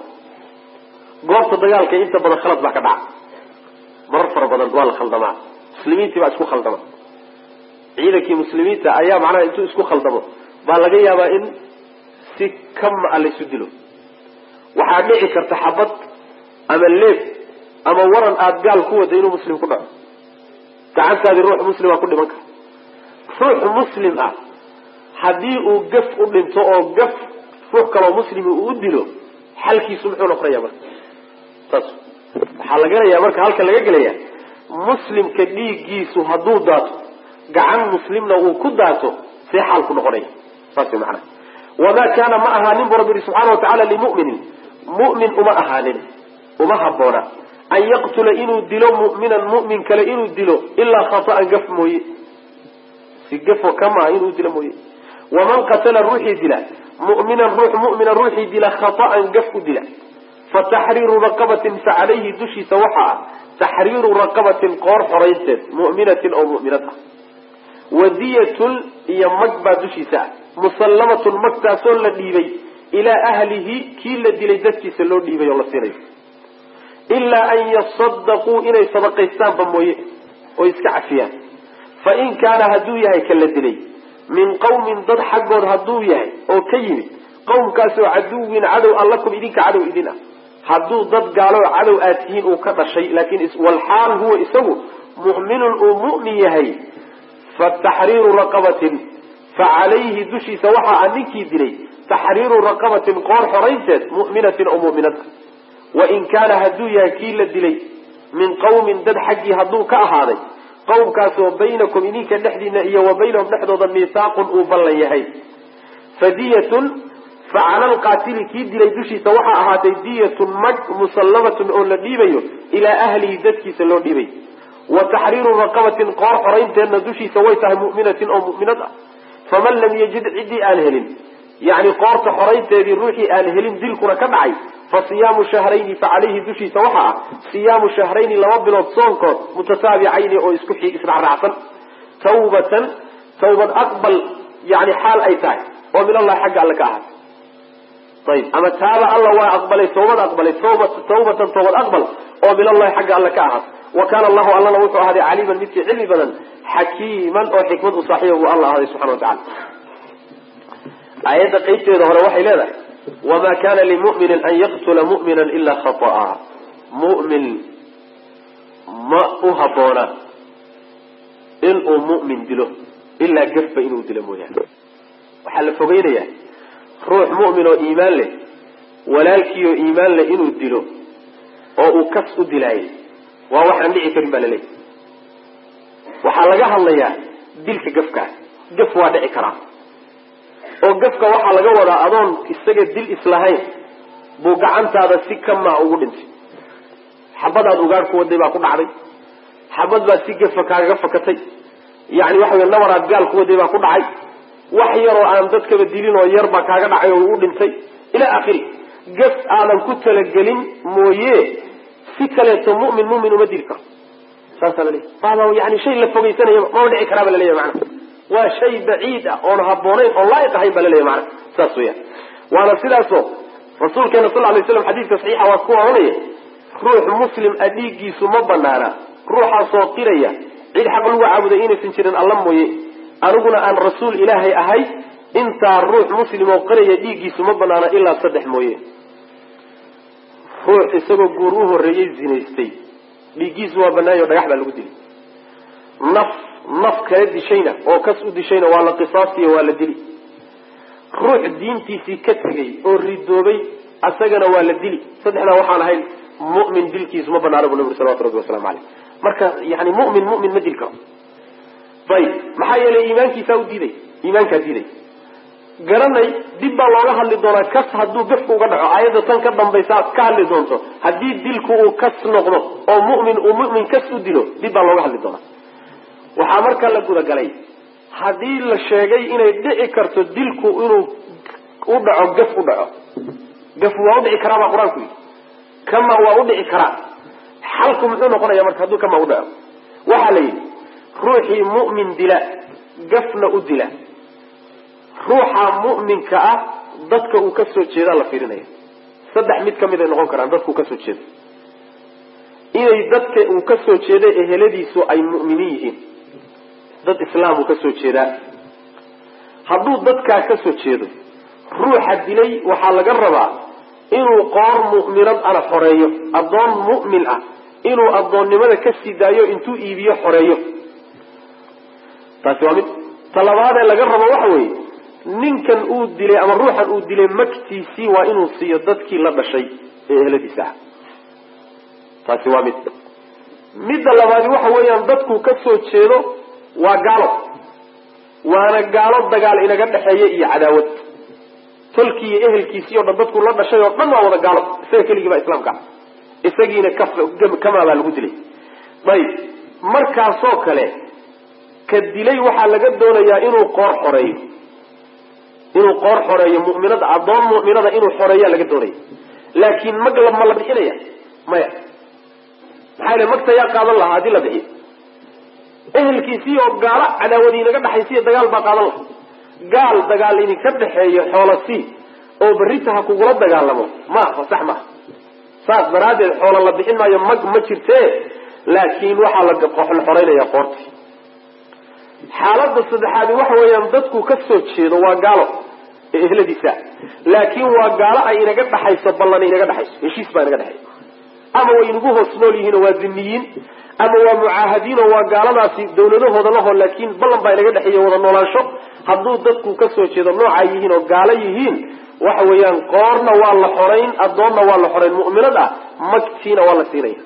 goobta dagaalka inta badan khalad baa ka dhaca marar fara badan waa la khaldamaa muslimiintii baa isku khaldama ciidankii muslimiinta ayaa macnaha intuu isku khaldamo baa laga yaabaa in si kama a laysu dilo waxaa dhici karta xabad ama leeb ama waran aada gaal ku wada inuu muslim ku dhaco gacantaadii ruux muslima ku dhiman kara ruux muslim ah haddii uu gaf u dhinto oo gaf ruux kaloo muslimi uu u dilo xalkiisu muxuu noqonaya marka saas waxaa la gelayaa marka halka laga gelaya muslimka dhiiggiisu hadduu daato gacan muslimna uu ku daato see xaal ku noqonaya saas way macanaha wamaa kaana ma ahaanin bu rabbi yihi subxaana watacaala limuminin mu'min uma ahaanin uma habboona an yaqtula inuu dilo mu'minan mu'min kale inuu dilo ilaa khata'an gaf mooye si gafo kamaa inuu dilo mooye waman qatala ruuxii dila mu'minan ruux mu'mina ruuxii dila khata'an gaf u dila fa taxriiru raqabatin fa calayhi dushiisa waxaa ah taxriiru raqabatin qoor xoraynteed mu'minatin oo mu'minad ah wadiyatun iyo mag baa dushiisa ah musallamatun magtaasoo la dhiibay ilaa ahlihi kii la dilay dadkiisa loo dhiibay oo la siinayo ilaa an yasadaquu inay sadaqaystaanba mooye oo iska cafiyaan fa in kaana hadduu yahay ka la dilay min qawmin dad xaggood hadduu yahay oo ka yimid qowmkaasoo caduwin cadow an lakum idinka cadow idin ah hadduu dad gaalo cadow aad tihiin uu ka dhashay laakiin walxaal huwa isagu mu'minun uu mu'min yahay fa taxriiru raqabatin fa calayhi dushiisa waxaa a ninkii dilay taxriiru raqabatin qoor xoraynteed mu'minatin oo mu'minad wain kaana hadduu yahay kii la dilay min qawmin dad xaggii hadduu ka ahaaday qowmkaasoo baynakum idinka dhexdiina iyo wa baynahum dhexdooda miisaaqun uu ballan yahay fadiyatun fa cala alqaatili kii dilay dushiisa waxaa ahaatay diyatun mag musallamatun oo la dhiibayo ilaa ahlihi dadkiisa loo dhiibay wa taxriiru raqabatin qoor xoraynteedna dushiisa way tahay mu'minatin oo mu'minad ah faman lam yajid ciddii aan helin yacni qoorta xoraynteedii ruuxii aan helin dilkuna ka dhacay fa siyaamu shahrayni fa calayhi dushiisa waxaa ah siyaamu shahrayni laba bilood soonkood mutataabicayni oo isku israacraacsan tawbatan tawbad aqbal yani xaal ay tahay oo min allahi xagga alle ka ahaatay ayib ama taaba alla waa aqbalay tawbad aqbalay tawbatan tawbad aqbal oo min allahi xagga alle ka ahaatay wa kaana allahu allana wuxuu ahaaday caliiman midkii cilmi badan xakiiman oo xikmad u saaxiiba buu alla ahaaday subxana wa tacala aayadda qaybteeda hore waxay leedahay wma kana limuminin an yaqtula mumina ila khaطa'a mumin ma u haboona inuu mu'min dilo ilaa gafba inuu dilo mooyaane waxaa la fogeynaya ruux mu'min oo iimaan leh walaalkii oo iimaan leh inuu dilo oo uu kas u dilaayay waa waxaan dhici karin baa laleeyahy waxaa laga hadlayaa dilka gafkaa gaf waa dhici karaa oo gafka waxaa laga wadaa adoon isaga dil islahayn buu gacantaada si kamaa ugu dhintay xabadaad ugaadh ku waday baa ku dhacday xabad baad si gafa kaagaga fakatay yani waxa wey nabaraad gaal ku waday baa ku dhacay wax yaroo aan dadkaba dilin oo yar baa kaaga dhacay oo u dhintay ila akhiri gaf aadan ku talagelin mooye si kaleeto mumin mumin uma dili karo saasaa laleeyahy waaba yani shay la fogeysanaya mama dhici karaa ba laleeyahy macana waa shay baciid ah oon haboonayn oon laa'iq ahayn baa laleeyahy macana saas weyaan waana sidaasoo rasuulkeena sal lay slam xadiidka saxiixa waa ku oranaya ruux muslim a dhiiggiisu ma banaana ruuxaasoo qiraya cid xaq lagu caabuday inaysan jirin alla mooye aniguna aan rasuul ilaahay ahay intaa ruux muslim oo qiraya dhiiggiisu ma banaana ilaa saddex mooye ruux isagoo guur u horreeyey zinaystay dhiiggiisu waa banaayo dhagax baa lagu dilay naf naf kala dishayna oo kas u dishayna waa la qisaastiyo waa la dili ruux diintiisii ka tegay oo ridoobay asagana waa la dili saddexdaa waxaan ahayn mu'min dilkiisu ma banaana bu nabi uri salawatu rabbi waslamu caleyh marka yani mu'min mu'min ma dili karo ayib maxaa yeelay iimaankiisaa u diiday iimaankaa diiday garanay dib baa looga hadli doonaa kas hadduu gafka uga dhaco aayadda tan ka dambaysa aad ka hadli doonto haddii dilku uu kas noqdo oo mu'min uu mu'min kas u dilo dib baa looga hadli doonaa waxaa marka la gudagalay haddii la sheegay inay dhici karto dilku inuu u dhaco gaf u dhaco gaf waa udhici karaa baa qur-aanku yidhi kama waa udhici karaa xalku muxuu noqonaya marka hadduu kama u dhaco waxaa la yidhi ruuxii mu'min dila gafna u dila ruuxa mu'minka ah dadka uu kasoo jeedaa la fiirinaya saddex mid kamid ay noqon karaan dadka uu kasoo jeedo inay dadka uu kasoo jeeda eheladiisu ay mu'miniin yihiin dad islaam uu kasoo jeedaa hadduu dadkaa kasoo jeedo ruuxa dilay waxaa laga rabaa inuu qoor mu'minad ana xoreeyo addoon mu'min ah inuu addoonnimada ka sii daayo intuu iibiyo xoreeyo taasi waa mid talabaadee laga rabo waxa weeye ninkan uu dilay ama ruuxan uu dilay magtiisii waa inuu siiyo dadkii la dhashay ee eheladiisa ah taasi waa mid midda labaadi waxa weeyaan dadku ka soo jeedo waa gaalo waana gaalo dagaal inaga dhexeeya iyo cadaawad tolkii iyo ehelkiisii o dhan dadku la dhashay oo dhan waa wada gaalo isaga keligii baa islaamka ah isagiina kamaa baa lagu dilay ayib markaasoo kale ka dilay waxaa laga doonayaa inuu qoor xoreeyo inuu qoor xoreeyo mu'minada addoon mu'minada inuu xoreeyaa laga doonaya laakiin mag ma la bixinaya maya maxaa yele magta yaa qaadan lahaa haddii la bixiyo ehelkiisii oo gaalo cadaawadi inaga dhexaysiiyo dagaal baa qaadan laha gaal dagaal idinka dhexeeyo xoola sii oo berrita ha kugula dagaalamo maaha sax maaha saas daraaddeed xoola la bixin maayo mag ma jirte laakiin waxaa la xoreynaya qoorti xaaladda saddexaadi waxa weeyaan dadku ka soo jeedo waa gaalo ee ehladiisa laakiin waa gaalo ay inaga dhexayso ballan inaga dhexayso heshiis baa inaga dhexaysa ama way inagu hoos nool yihiin oo waa zimiyiin ama waa mucaahadiin oo waa gaaladaasi dawladahooda laho laakiin ballan baa inaga dhexeeya wada noolaansho hadduu dadku ka soo jeedo noocaa yihiin oo gaalo yihiin waxa weeyaan qoorna waa la xorayn addoonna waa la xorayn mu'minad ah magtiina waa la siinaya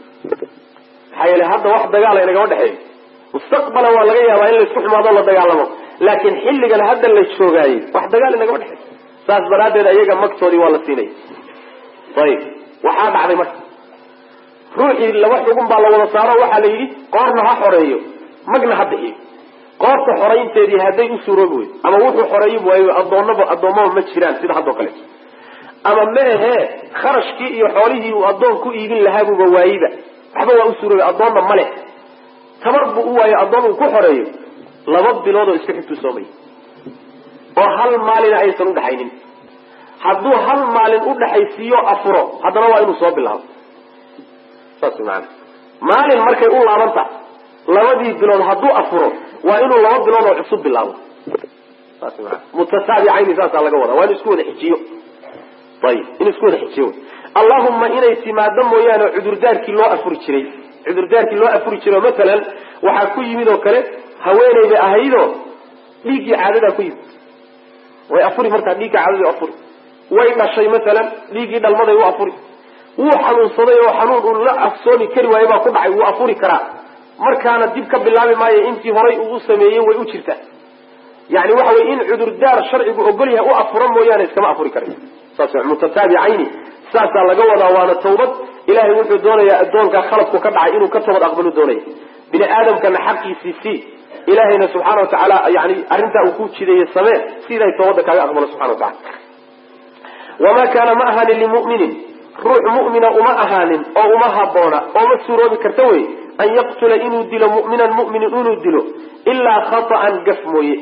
maxaa yeele hadda wax dagaala inagama dhexeeyo mustaqbalan waa laga yaabaa in laysku xumaado la dagaalamo laakiin xilligan hadda la joogaayey wax dagaal inagama dhexeeyo saas daraaddeed ayaga magtoodii waa la siinaya ayib waxaa dhacday marka ruuxii laba xugun baa la wada saaro waxaa la yidhi qoorna ha xoreeyo magna ha bixiyo qoorta xoraynteedii hadday u suuroobi weydo ama wuxuu xoreeyi waayo adoonaba addoommaba ma jiraan sida haddoo kaleeto ama ma ahee kharashkii iyo xoolihii uu addoon ku iibin lahaabuba waayiba waxba waa u suuroobi addoonna ma leh tabar buu u waayo addoon uu ku xoreeyo laba bilood oo isku xigtuu soomay oo hal maalina aysan udhaxaynin hadduu hal maalin udhaxaysiiyo afuro haddana waa inuu soo bilaabo saas maana maalin markay u laabanta labadii bilood hadduu afuro waa inuu laba bilood oo cusub bilaabo saas maana mutataabicayni saasaa laga wadaa waa inu isku wada xijiyo ayib inuu isku wada xijiyo allahuma inay timaado mooyaane cudurdaarkii loo afuri jiray cudurdaarkii loo afuri jiray oo masalan waxaa ku yimid oo kale haweenayda ahaydoo dhiiggii caadadaa ku yimid way afuri markaa dhiigga caadadii afuri way dhashay masalan dhiiggii dhalmaday u afuri wuu xanuunsaday oo xanuun uu la afsoomi kari waayo baa ku dhacay wuu afuri karaa markaana dib ka bilaabi maayo intii horay uu u sameeyey way u jirtaa yani waxa weye in cudurdaar sharcigu ogol yahay u afuro mooyaane iskama afuri karay saas mutataabicayni saasaa laga wadaa waana tawbad ilahay wuxuu doonayaa addoonkaa khaladku ka dhacay inuu ka toobad aqbalu doonaya bini aadamkana xaqiisii sii ilahayna subxaana wa tacaala yani arrintaa uu ku jideeye samee si ilahay toobadda kaaga aqbalo subxana wa tacala wamaa kaana ma ahaanin limuminin ruux mu'mina uma ahaanin oo uma haboona oo ma suuroobi karta wey an yaqtula inuu dilo mu'minan mu'minin inuu dilo ilaa khata'an gaf mooye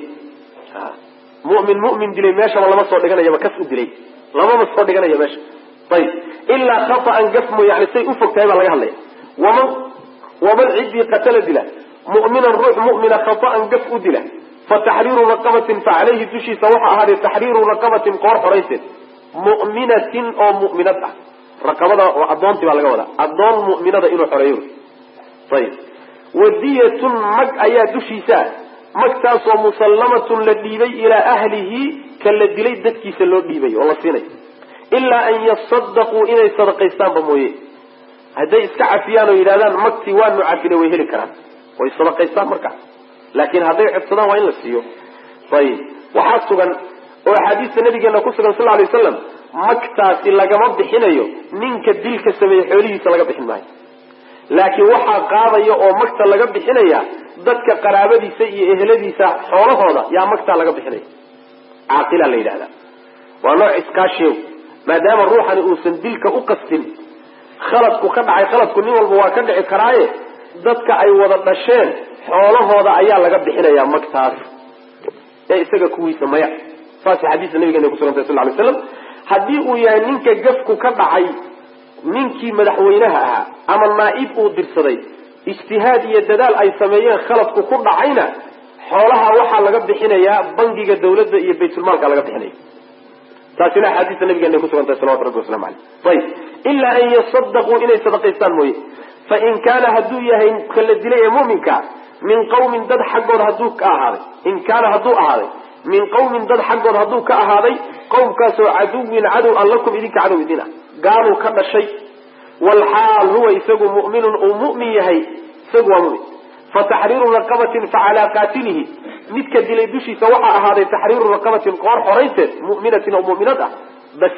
mu'min mu'min dilay meeshaba lama soo dhiganayaba kas u dilay lamama soo dhiganaya meesha ayib ilaa khata'an gaf mooye yani say u fog tahay baa laga hadlaya waman waman ciddii qatala dila mu'minan ruux mu'mina khata'an gaf u dila fa taxriiru raqabatin fa caleyhi dushiisa waxa ahaaday taxriiru raqabatin qoor xorayseed mu'minatin oo mu'minad ah raqabada oo addoontii baa laga wadaa addoon mu'minada inuu xoreeyo ayib wadiyatun mag ayaa dushiisa magtaasoo musallamatun la dhiibay ilaa ahlihi ka la dilay dadkiisa loo dhiibay oo la siinay ilaa an yasadaquu inay sadaqaystaanba mooye hadday iska cafiyaan oo yidhahdaan magtii waanu cafine way heli karaan way sadaqaystaan markaas laakiin hadday codsadaan waa in la siiyo ayib waxaa sugan oo axaadiista nabigeena ku sugan sal lay waslam magtaasi lagama bixinayo ninka dilka sameeye xoolihiisa laga bixin maayo laakiin waxaa qaadaya oo magta laga bixinaya dadka qaraabadiisa iyo eheladiisa xoolahooda yaa magtaa laga bixinaya caaqila la yidhahda waa nooc iskaashiyow maadaama ruuxani uusan dilka u qastin khaladku ka dhacay khaladku nin walba waa ka dhici karaaye dadka ay wada dhasheen xoolahooda ayaa laga bixinaya magtaas ee isaga kuwiisa maya saasay xadiista nabigeena kusugantay sal lay slam haddii uu yahay ninka gafku ka dhacay ninkii madaxweynaha ahaa ama naa-ib uu dirsaday ijtihaad iyo dadaal ay sameeyeen khaladku ku dhacayna xoolaha waxaa laga bixinayaa bangiga dawladda iyo baytulmaalka laga bixinaya taasina axaadiista nabigeena kusugantahay salawatu rabbi waslamu aleyh ayib ilaa an yasadaquu inay sadaqaystaan mooye fain kaana hadduu yahay ka la dilay ee muminka min qawmin dad xaggood hadduu ka ahaaday in kaana hadduu ahaaday min qawmin dad xaggood hadduu ka ahaaday qowmkaasoo caduwin cadow an lakum idinka cadow idin ah gaaluu ka dhashay walxaal huwa isagu mu'minun uu mu'min yahay isagu waa mumin fa taxriiru raqabatin fa calaa qaatilihi midka dilay dushiisa waxaa ahaaday taxriiru raqabatin qoor xoraynteed mu'minatin oo mu'minad ah bas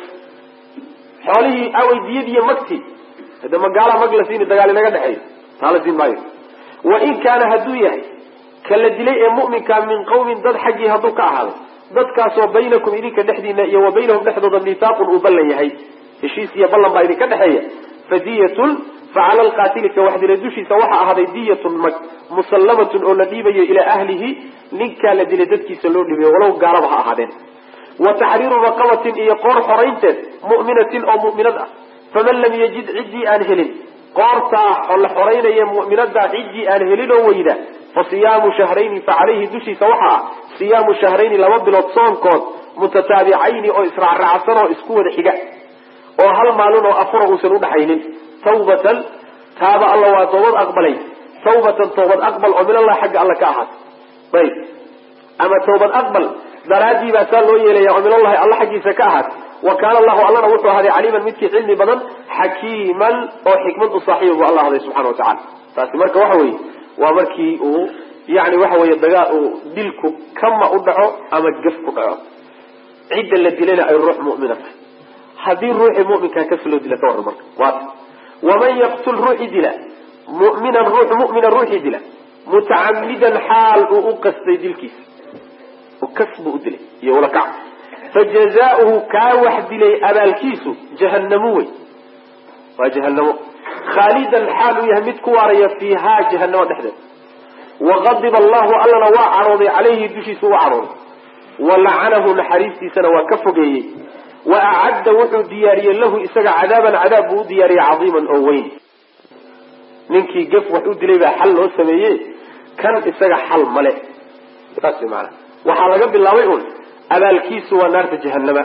xoolihii aweydiyadiiyo magti hade magaala mag la siini dagaal inaga dhexeeyo taa la siin maayo wain kaana hadduu yahay ka la dilay ee mu'minka min qawmin dad xaggii hadduu ka ahaaday dadkaasoo baynakum idinka dhexdiina iyo wa baynahum dhexdooda miihaaqun uu ballan yahay heshiis iyo ballan baa idinka dhexeeya fadiyatun facala alqaatili ka wax dilay dushiisa waxaa ahaaday diyatun mag musallamatun oo la dhiibayo ilaa ahlihi ninkaa la dilay dadkiisa loo dhiibayo walow gaalaba ha ahaadeen wa taxriiru raqabatin iyo qoor xoraynteed mu'minatin oo mu'minad ah faman lam yajid ciddii aan helin qoortaa la xoraynaya mu'minadaa ciddii aan helin oo weyda fa siyaamu shahrayni fa calayhi dushiisa waxaa ah siyaamu shahrayni laba bilood soonkood mutataabicayni oo israacraacsan oo isku wada xiga oo hal maalin oo afura uusan udhaxaynin tawbatan taaba alla waa toobad aqbalay tawbatan toobad aqbal oo min allah xagga alla ka ahaatay ayb ama tawbad aqbal daraadii baa saa loo yeelaya oo min allahi alla xaggiisa ka ahaatay wa kaana allahu allana wuxuu ahaaday caliiman midkii cilmi badan xakiiman oo xikmad u saaxiiba bu alla ahday subxana watacala taasi marka waxa weeye waa markii uu yani waxa weeye dagaal uu dilku kama u dhaco ama gaf ku dhaco cidda la dilayna ay ruux mu'mina tahay haddii ruuxii muminkaa kas loo dila ka warran marka waata waman yaqtul ruuxi dila muminan ruux mumina ruuxii dila mutacamidan xaal uu u qastay dilkiisa kas buu u dilay iyo ulakac fajazaauhu kaa wax dilay abaalkiisu jahanamo wey waa jahanamo khaalidan xaal uu yahay mid ku waaraya fiihaa jahanamo dhexdeeda waqadiba allahu allana waa cadhooday calayhi dushiisa u cadhooday walacanahu naxariistiisana waa ka fogeeyey wa acadda wuxuu diyaariyey lahu isaga cadaaban cadaab buu u diyaariyey cadiiman oo weyn ninkii gef wax u dilay baa xal loo sameeye kan isaga xal male saas way maanaa waxaa laga bilaabay un abaalkiisu waa naarta jahanama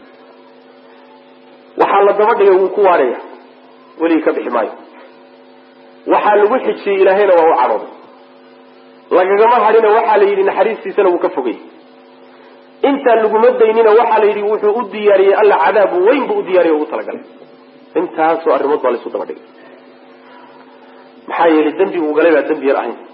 waxaa la daba dhigay wuu ku waaraya weligii ka bixi maayo waxaa lagu xijiyey ilaahayna waa u cadhooday lagagama hadhina waxaa la yidhi naxariistiisana wuu ka fogay intaan laguma daynina waxaa la yidhi wuxuu u diyaariyey alla cadaab weyn buu u diyaariye ugu talagalay intaasoo arrimood baa laisu daba dhigay maxaa yeelay dembigu uu galay baa dembi yar ahayn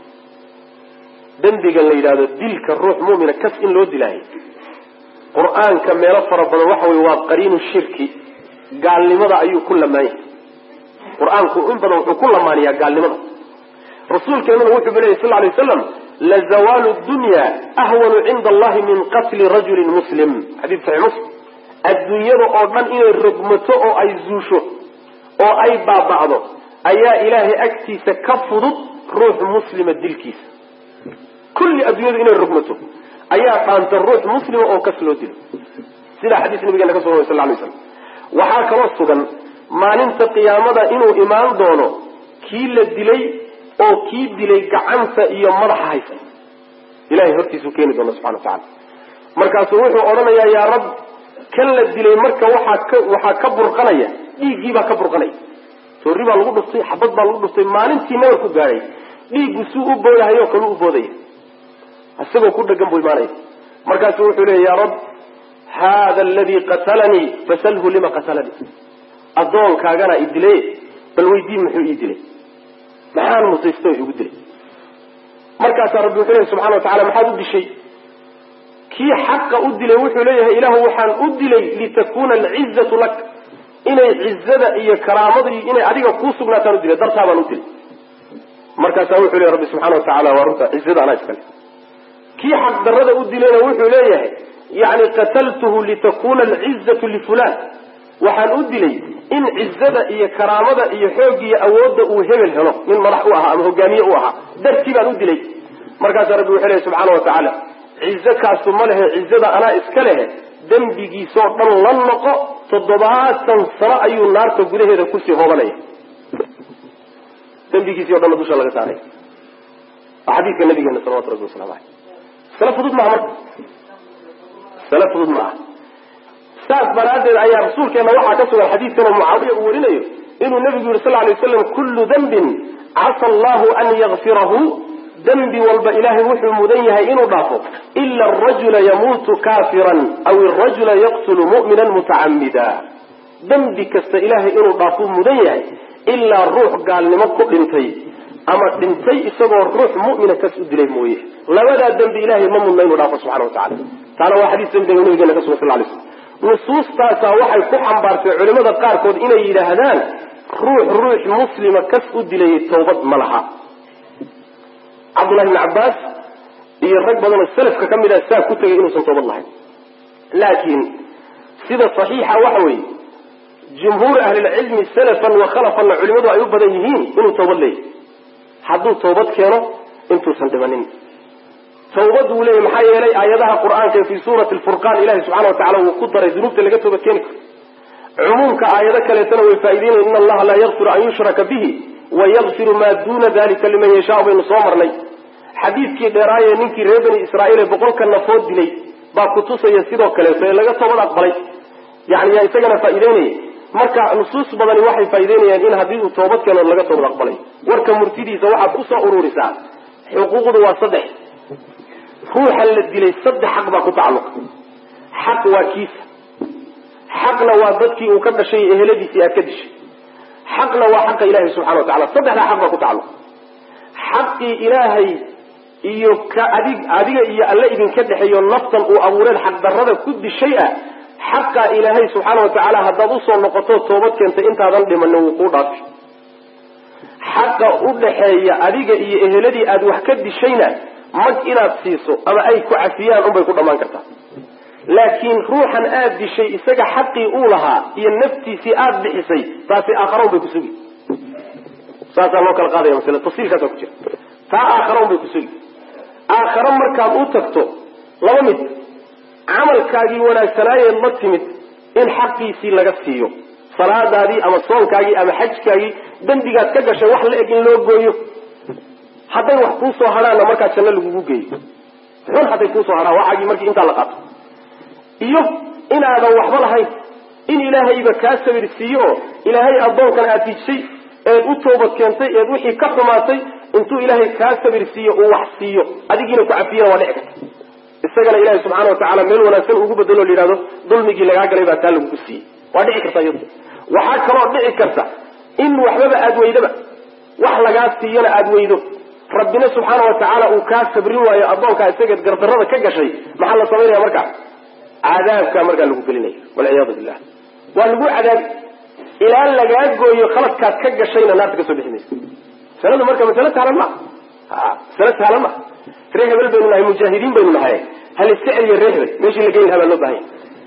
dembiga la yidhahdo dilka ruux mu'mina kas in loo dilaayo qur-aanka meelo fara badan waxa weye waa qariinu shirki gaalnimada ayuu ku lamaanyay qur-aanku in badan wuxuu ku lamaaniyaa gaalnimada rasuulkeenuna wuxuu ba leeyay sal lay waslam lazawaalu dunya ahwanu cinda allahi min qatli rajulin muslim xadiid saxii muslim adduunyada oo dhan inay rogmato oo ay zuusho oo ay baaba'do ayaa ilaahay agtiisa ka fudud ruux muslima dilkiisa kulli adduunyadu inay rogmato ayaa dhaanta ruux muslima oo kas loo dilo sidaa xadiis nabigeena ka sugan sal lay slam waxaa kaloo sugan maalinta qiyaamada inuu imaan doono kii la dilay oo kii dilay gacanta iyo madaxa haysa ilahay hortiisuu keeni doona subxana wa tacala markaasuu wuxuu odhanayaa yaa rab kan la dilay marka waxaa ka waxaa ka burqanaya dhiiggiibaa ka burqanaya toorri baa lagu dhuftay xabad baa lagu dhuftay maalintii nabar ku gaadhay dhiiggu suu u boodahayo kalu u boodaya isagoo ku dhegan buu imaanaya markaasu wuxuu leeya ya rab hada aladii qatalanii fasalhu lima qatalanii addoonkaagana i dilay bal weydii muxuu ii dilay maxaan mutaysto igu dilay markaasaa rabbi wuxuu leeyahy subxana wa tacala maxaad u dishay kii xaqa u dilay wuxuu leeyahay ilaahu waxaan u dilay litakuna alcizatu lak inay cizada iyo karaamada iyo inay adiga kuu sugnaataan u dilay dartaa baan u dilay markaasaa wuxuu leeyahy rabbi subxana wa tacala waa runta cizada anaa iskale kii xaq darada u dilayna wuxuu leeyahay yani qataltuhu litakuna alcizatu lifulan waxaan u dilay in cizada iyo karaamada iyo xoog iyo awoodda uu hebel helo nin madax u ahaa ama hogaamiye u ahaa dartii baan u dilay markaasaa rabbi wuxuu leeyahy subxaana wa tacaala cizo kaasu ma lehe cizada anaa iska lehe dembigiisoo dhan la noqo toddobaatan sano ayuu naarta gudaheeda kusii hoobanaya dembigiisii o dhanna dusha laga saaray waa xadiidka nabigeena salawatu rabbi waslamu aleyh sala fudud maaha marka sala fudud maaha saas daraaddeed ayaa rasuulkeena waxaa ka sugan xadiidkanoo mucaawiya uu warinayo inuu nabigu yihi sal lay waslam kullu dembin casa allahu an yakfirahu dembi walba ilaahay wuxuu mudan yahay inuu dhaafo ila arajula yamuutu kafiran aw arajula yaqtulu mu'mina mutacamida dembi kasta ilaahay inuu dhaafuu mudan yahay ilaa ruux gaalnimo ku dhintay ama dhintay isagoo ruux mu'mina kas u dilay mooye labadaa dembi ilaahay ma mudna inuu dhaafo subxana wa tacala taana waa xadiis dembiga nabigeena ka sugan sal lay slam nusuustaasaa waxay ku xambaartay culimada qaarkood inay yidhaahdaan ruux ruux muslima kas u dilay tawbad ma laha cabdullahi bni cabbaas iyo rag badanoo salafka ka mid ah saa ku tegay inuusan toobad lahayn laakiin sida saxiixa waxa weeye jumhuur ahlilcilmi salafan wa khalafanna culimadu ay u badan yihiin inuu toobad leeyahy hadduu toobad keeno intuusan dhimanin tawbad wuu leeyahy maxaa yeelay aayadaha qur-aanka fii suurati lfurqaan ilahi subxana wa tacala wuu ku daray dunuubta laga toobad keeni karo cumuumka aayado kaleetana way faa'ideynaya in allaha laa yakfiru an yushraka bihi wayakfiru maa duuna dalika liman yashaa baynu soo marnay xadiidkii dheeraaye ninkii reer bani israa'iil ee boqolka nafood dilay baa kutusaya sidoo kaleeto ee laga toobad aqbalay yani yaa isagana faa'ideynaya marka nusuus badani waxay faa'ideynayaan in haddii uu toobad keeno laga toobad aqbalay warka murtidiisa waxaad ku soo ururisaa xuquuqdu waa saddex ruuxa la dilay saddex xaq baa ku tacalluqa xaq waa kiisa xaqna waa dadkii uu ka dhashay eheladiisii aad ka dishay xaqna waa xaqa ilaahay subxana wa tacala saddexdaa xaq baa ku tacalluqa xaqii ilaahay iyo ka adig adiga iyo alle idinka dhexeeyo naftan uu abuureen xaqdarrada ku dishay ah xaqa ilaahay subxaana wa tacaala haddaad usoo noqoto toobad keentay intaadan dhimanin wuu kuu dhaafi xaqa u dhaxeeya adiga iyo eheladii aad wax ka dishayna mag inaad siiso ama ay ku cafiyaan unbay ku dhammaan kartaa laakiin ruuxan aad dishay isaga xaqii uu lahaa iyo naftiisii aada bixisay taasi aakhara un bay kusugi saasaa loo kala qaadaya masle tafsiilkaasa ku jira taa aakhara un bay kusugi aakhare markaad u tagto laba mid camalkaagii wanaagsanaayeed la timid in xaqiisii laga siiyo salaadaadii ama soonkaagii ama xajkaagii dembigaad ka gashay wax la eg in loo gooyo hadday wax kuusoo hadhaanna markaa janno lagugu geeyo xun hadday kuusoo hadhaan waxaagii markii intaa la qaato iyo inaadan waxba lahayn in ilaahayba kaa sabir siiyo oo ilaahay addoonkan aad hijsay eed u toobad keentay eed wixii ka xumaatay intuu ilaahay kaa sabir siiyo uu wax siiyo adigiina ku cafiyana waa dhici karta isagana ilaahay subxaana watacaala meel wanaagsan ugu bedelo la yidhahdo dulmigii lagaa galay baa taa lagugu siiyey waa dhici karta iyadu waxaa kaloo dhici karta in waxbaba aad weydaba wax lagaa siiyana aada weydo rabbina subxaana wa tacaala uu kaa sabrin waayo addoonkaa isageed gardarrada ka gashay maxaa la samaynaya markaa cadaabkaa markaa lagu gelinaya walciyaadu billah waa lagu cadaabi ilaa lagaa gooyo khaladkaad ka gashayna naarta kasoo bixi maysa masaladu marka masale sahlan maa a masale sahlan maa ree hebel baynu nahay mujaahidiin baynu nahay hal iska celiya ree hebel meeshii la geyn lahaa baa loo bahanya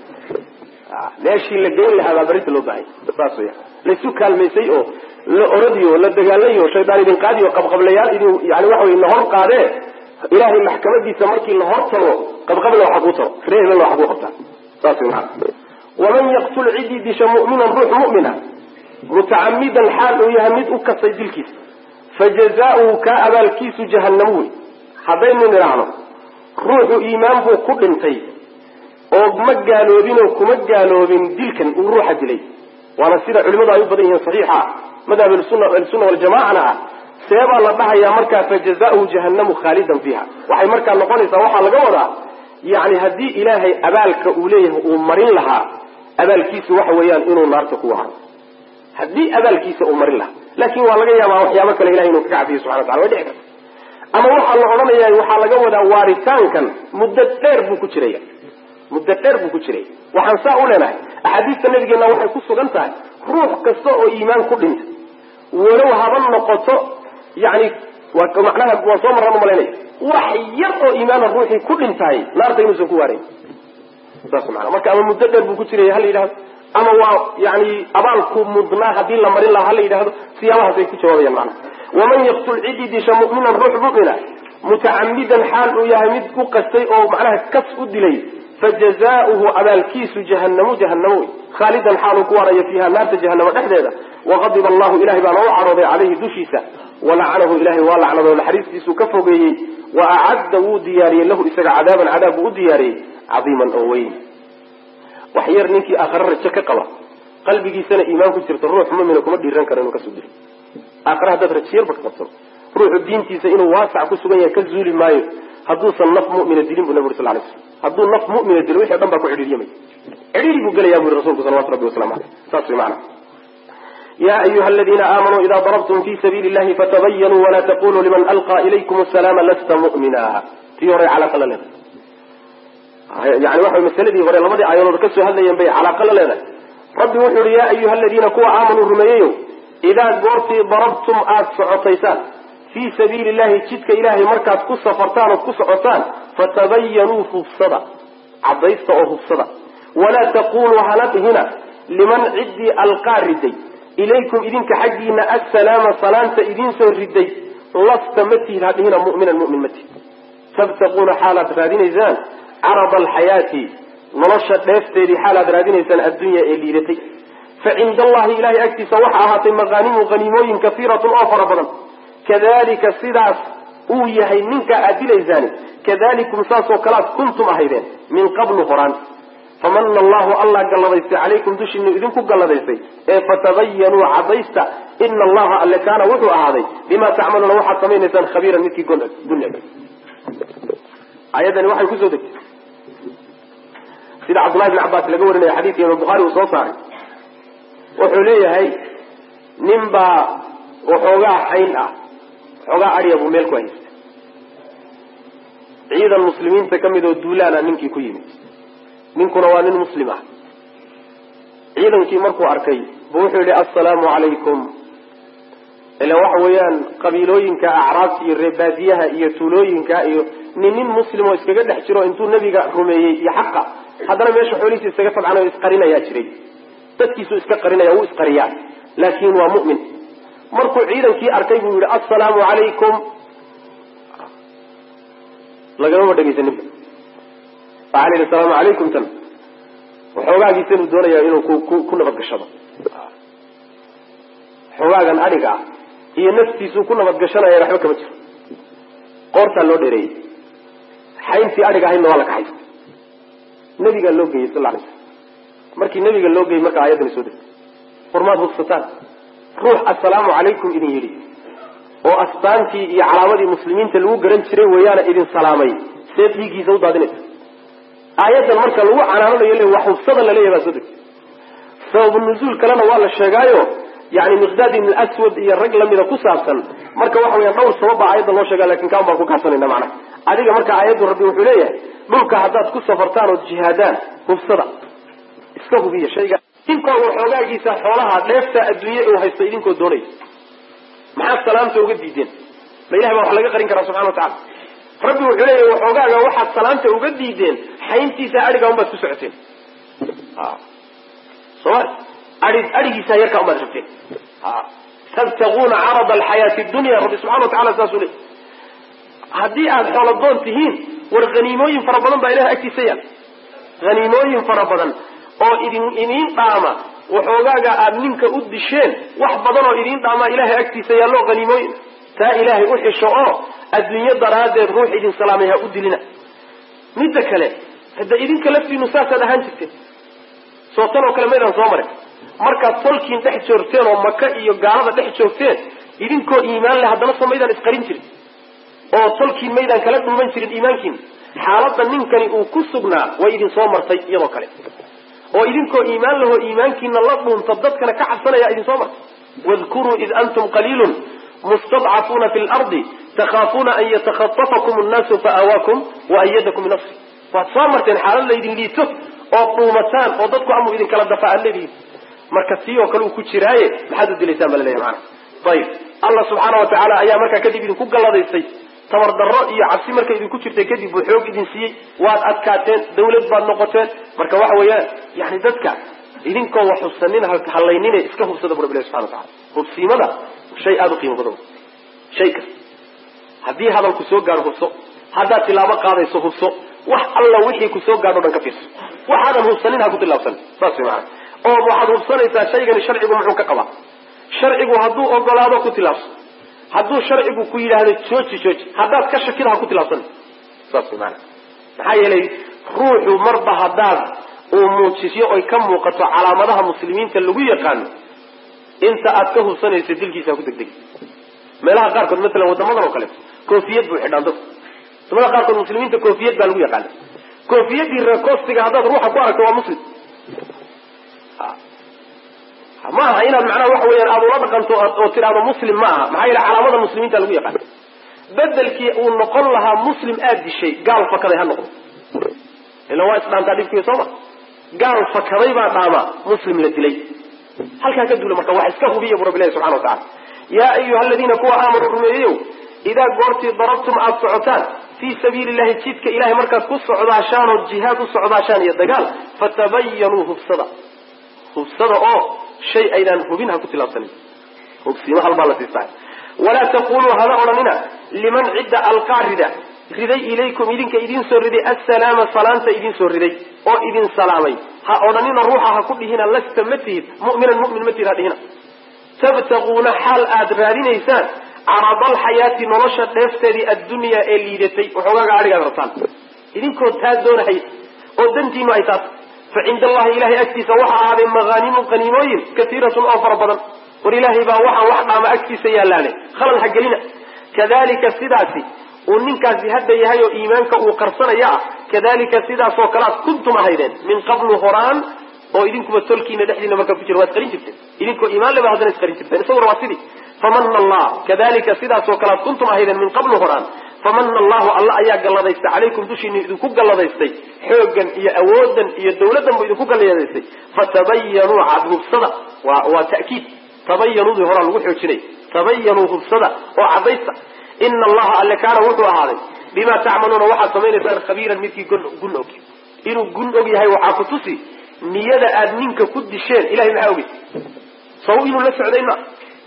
meeshii la geyn lahaa baa barinta loo bahanya saas weya laisu kaalmaysay oo la oradiyo la dagaalayo shaydaan idin qaadiyo qabqablayaal idin yani waxa wey lahor qaadee ilaahay maxkamadiisa markii lahor tago qabqabla waxa kuu taro ree hebelna waxa kuu qabtaa saas wey maana waman yaqtul cidii disha mu'minan ruux mu'mina mutacamidan xaal uu yahay mid u kasay dilkiisa fajazaauhu kaa abaalkiisu jahannamo wey haddaynu nidhaahno ruuxu iimaan buu ku dhintay oo ma gaaloobinoo kuma gaaloobin dilkan uu ruuxa dilay waana sida culimadu ay u badan yihiin saxiixa ah madhab ahlusunna waljamacana ah seebaa la dhahayaa markaa fajazaauhu jahannamu khaalidan fiiha waxay markaa noqonaysaa waxaa laga wadaa yani haddii ilaahay abaalka uu leeyahay uu marin lahaa abaalkiisu waxa weeyaan inuu naarta ku waharo haddii abaalkiisa uu marin lahaa laakin waa laga yaabaa waxyaabo kale ilahay inuu kaga cafiyo subxana watacala way dhici karta ama waxaa la odhanaya waxaa laga wadaa waaritaankan muddo dheer buu ku jiraya muddo dheer buu ku jiraya waxaan saa u leenahay axaadiista nabigeena waxay ku sugan tahay ruux kasta oo iimaan ku dhinta walow haba noqoto yani macnaha waa soo marran umalaynaya wax yar oo iimaana ruuxii ku dhintahay naarta inuusan ku waarayn saas maana marka ama muddo dheer buu ku jiraya hala yidhahdo ama waa yani abaalku mudnaa haddii la marin lahaa hala yidhahdo siyaabahaasay ku jawaabayaan macnaha waman yaqtul cidii disha mu'minan ruux mu'mina mutacamidan xaal uu yahay mid ku qastay oo macnaha kas u dilay fajazaauhu abaalkiisu jahanamu jahanamo wey khaalidan xaaluu ku waaraya fiiha naarta jahanamo dhexdeeda waqadiba allahu ilahay baana u cadhooday caleyhi dushiisa walacanahu ilahay waa lacnado naxariistiisuu ka fogeeyey wa acadda wuu diyaariyey lahu isaga cadaaban cadaab buu u diyaariyey cadiiman oo weyn wax yar ninkii aakhare rajo ka qaba qalbigiisana iimaan ku jirta ruux mumina kuma dhiiran karo inuu kasoo dilo aakhare haddaad rajiyarba ka qabsano ruuxu diintiisa inuu waasac ku sugan yahay ka zuuli maayo hadduusan naf mumina dilin bu nabi uri sal lay slam hadduu naf mumina dilo wixi o dhan baa ku cidhiiryamay cidhiiri buu gelaya bu yhi rasulku salawatu rabbi waslamu aleyh saas way macana ya ayuha aladiina aamanuu ida darabtum fi sabiili llahi fatabayanuu wala taquluu liman alqaa ilaykum asalaama lasta mu'mina tii hore calaaqa la leedahay yani waxa masaladii hore labadii aayadood ka soo hadlayeen bay calaaqa la leedahay rabbi wuxuu yihi ya ayuha aladiina kuwa aamanuu rumeeyeyo idaa goortii darabtum aada socotaysaan fii sabiili llahi jidka ilaahay markaad ku safartaan ood ku socotaan fatabayanuu hubsada cadaysta oo hubsada walaa taquluu hana dhihina liman ciddii alqaa riday ilaykum idinka xaggiina assalaama salaanta idinsoo riday lasta ma tihid hadhihina muminan mumin ma tihid tabtaquuna xaalaad raadinaysaan carada alxayaati nolosha dheefteedii xaalaad raadinaysaan addunya ee liidatay fa cinda allahi ilahay agtiisa waxa ahaatay maqaanimu haniimooyin kaiiratun oo fara badan kadalika sidaas uu yahay ninka aad dilaysaani kadalikum saasoo kalead kuntum ahaydeen min qablu horaan famana allahu allah galladaystay calaykum dushiinu idinku galladaystay ee fatabayanuu cadaysta ina allaha alle kaana wuxuu ahaaday bima tacmaluuna waxaad samaynaysaan khabiiran midkii guneg ayadani waxay kusoo degtay sida cabdullahi bn cabbaas laga warinaya xadiidka imaam bukhaari uu soo saaray wuxuu leeyahay nin baa waxoogaa xayn ah waxoogaa adya buu meel ku haystay ciidan muslimiinta ka mid oo duulaana ninkii ku yimid ninkuna waa nin muslim ah ciidankii markuu arkay bu wuxuu yihi assalaamu calaykum ila waxa weeyaan qabiilooyinka acraabta iyo reebaadiyaha iyo tuulooyinka iyo nin nin muslim oo iskaga dhex jiro intuu nabiga rumeeyey iyo xaqa haddana meesha xoolihiisa iskaga tabcanayo isqarinayaa jiray dadkiisuu iska qarinaya wuu isqariyaa laakin waa mu'min markuu ciidankii arkay buu yihi assalaamu calaykum lagamama dhegaysaninba waxaa la yidhi asalaamu calaykum tan waxoogaagiisa inuu doonaya inuu ku ku nabadgashado xoogaagan adhiga ah iyo naftiisuu ku nabadgashanaya waxba kama jiro qoortaa loo dheereeyey xayntii adhiga ahaydna waa la kaxaysta nabigaa loo geeyey sal alay slam markii nabiga loo geeyey marka ayaddani soo degtay warmaad hubsataan ruux assalaamu calaykum idin yidhi oo astaantii iyo calaamadii muslimiinta lagu garan jiray weeyaana idin salaamay see dhiiggiisa u daadinaysa aayaddan marka lagu canaananayo le wax hubsada laleeyahy baa soo degtay sababu nuzuul kalena waa la sheegaayo yani miqdaad ibn aswad iyo rag lamida ku saabsan marka waxa weyaan dhowr sabab baa aayadda loo sheega lakin kaan baan ku kaabsanayna macnaha adiga marka aayaddu rabbi wuxuu leeyahay dhulka haddaad ku safartaan ood jihaadaan hubsada iska hubiya shayga idinkoo waxoogaagiisa xoolaha dheefta adduunye uu haysto idinkoo doonaya maxaad salaamta uga diideen ma ilahay baa wax laga qarin karaa subxana wa tacala rabbi wuxuu leeyahy waxoogaaga waxaad salaamta uga diideen xayntiisa adhiga unbaad ku socoteen soma ai adhigiisa yarkaa unbaad rabteen tabtaguuna carada alxayaati dunya rabbi subxana wa tacala saasuu leey haddii aada xooladoon tihiin war haniimooyin fara badan baa ilahay agtiisa yaal haniimooyin fara badan oo idin idiin dhaama waxoogaaga aada ninka u disheen wax badan oo idiin dhaamaa ilahay agtiisa yaallo haniimooyin taa ilaahay u xisho oo adduunyo daraaddeed ruux idin salaamay ha u dilina midda kale hadda idinka laftiinu saasaad ahaan jirteen soo tan oo kale maydaan soo marin markaad tolkiin dhex joogteen oo maka iyo gaalada dhex joogteen idinkoo iimaan leh haddana soo maydaan isqarin jirin oo tolkiin maydaan kala dhuuman jirin iimaankiina xaaladda ninkani uu ku sugnaa way idin soo martay iyadoo kale oo idinkoo iimaan lahoo iimaankiina la dhuunta dadkana ka cabsanaya idin soo martay wadkuruu id antum qaliilun mustadcafuuna fi lardi takhaafuuna an yatakhatafakum annaasu faawaakum waayadakum binasri waad soo marteen xaalad laydin liito oo dhuumataan oo dadku amuu idin kala dafa aad leedihiin marka tii oo kale uu ku jiraaye maxaad u dilaysaan ba laleeyahy maana ayib allah subxaana wa tacaala ayaa markaa kadib idinku galladaysay tabar darro iyo cabsi markay idinku jirtay kadib buu xoog idin siiyey waad adkaateen dawlad baad noqoteen marka waxa weeyaan yani dadka idinkoo wax hubsanin hallaynine iska hubsada bu rabbi ilahi subxana wa tacala hubsiimada shay aada u qiimo badan shay kasta haddii hadalku soo gaadho hubso haddaad tilaabo qaadayso hubso wax alla wixii ku soo gaadho o dhan ka fiirso waxaadan hubsanin ha ku tilaabsanin saas way maana oo waxaad hubsanaysaa shaygani sharcigu muxuu ka qabaa sharcigu hadduu ogolaado ku tilaabso hadduu sharcigu ku yidhaahdo jooji jooji haddaad ka shakida ha ku tilaabsanin saas way maana maxaa yeelay ruuxu marba haddaad uu muujisyo oy ka muuqato calaamadaha muslimiinta lagu yaqaano inta aad ka hubsanayso dilkiisa ha ku degdegi meelaha qaarkood maalan wadamadan oo kaleeto koofiyad buu xidhaan dadku wadamada qaarkood muslimiinta koofiyad baa lagu yaqaana koofiyadii reekostiga haddaad ruuxa ku aragto waa muslim ma aha inaad macnaha waxa weyaan aada ula dhaqanto oo tidhaahdo muslim ma aha maxaa yeele calaamada muslimiinta lagu yaqaana bedelkii uu noqon lahaa muslim aad dishay gaal fakaday ha noqdo ila waa isdhaantaa dhibkiiyo sooma gaal fakaday baa dhaama muslim la dilay halkaa ka duula marka wax iska hubiya bu rabbi ilahi subxana wa tacala yaa ayuha aladiina kuwa aamanuu rumeeyeyow idaa goortii darabtum aada socotaan fii sabiili llahi jidka ilahay markaad ku socdaashaan oo jihaad u socdaashaan iyo dagaal fatabayanuu hubsada hubsada oo shay aydaan hubin ha ku tilaabsanin hubsiimo halbaa la siistaa walaa taquluu hada odhanina liman cidda alqaa rida riday ilaykum idinka idiin soo riday assalaama salaanta idiin soo riday oo idin salaamay ha odhanina ruuxa ha ku dhihina lasta ma tihid mu'minan mu'min ma tihid ha dhihina tabtaquuna xaal aad raadinaysaan caradalxayaati nolosha dheefteedii addunyaa ee liidatay waxoogaaga adhigaad rabtaan idinkoo taa doonahay oo dantiinu ay taas fa cinda allahi ilahay agtiisa waxa ahaaday maqaanimu qaniimooyin katiiratun oo fara badan war ilaahay baa waxaan wax dhaama agtiisa yaalaane khalal ha gelina kadalika sidaasi uu ninkaasi hadda yahay oo iimaanka uu qarsanaya ah kadalika sidaasoo kale aad kuntum ahaydeen min qablu horaan oo idinkuba tolkiina dhexdiina markaa ku jira waad qarin jirteen idinkoo iimaan leba haddana isqarin jirteen isaguna waa sidii famana allah kadalika sidaasoo kale aad kuntum ahaydeen min qablu horaan famana allahu alla ayaa galladaystay calaykum dushiina idinku galladaystay xooggan iyo awoodan iyo dawladdan bu idinku galladaystay fatabayanuu cad hubsada waa waa ta'kiid tabayanuudii horaa lagu xoojinay tabayanuu hubsada oo caddaysta ina allaha alle kaana wuxuu ahaaday bima tacmaluuna waxaad samaynaysaan khabiiran midkii gun og inuu gun og yahay waxaa ku tusi niyada aad ninka ku disheen ilahay maxaa ogey saw inuu la socday ma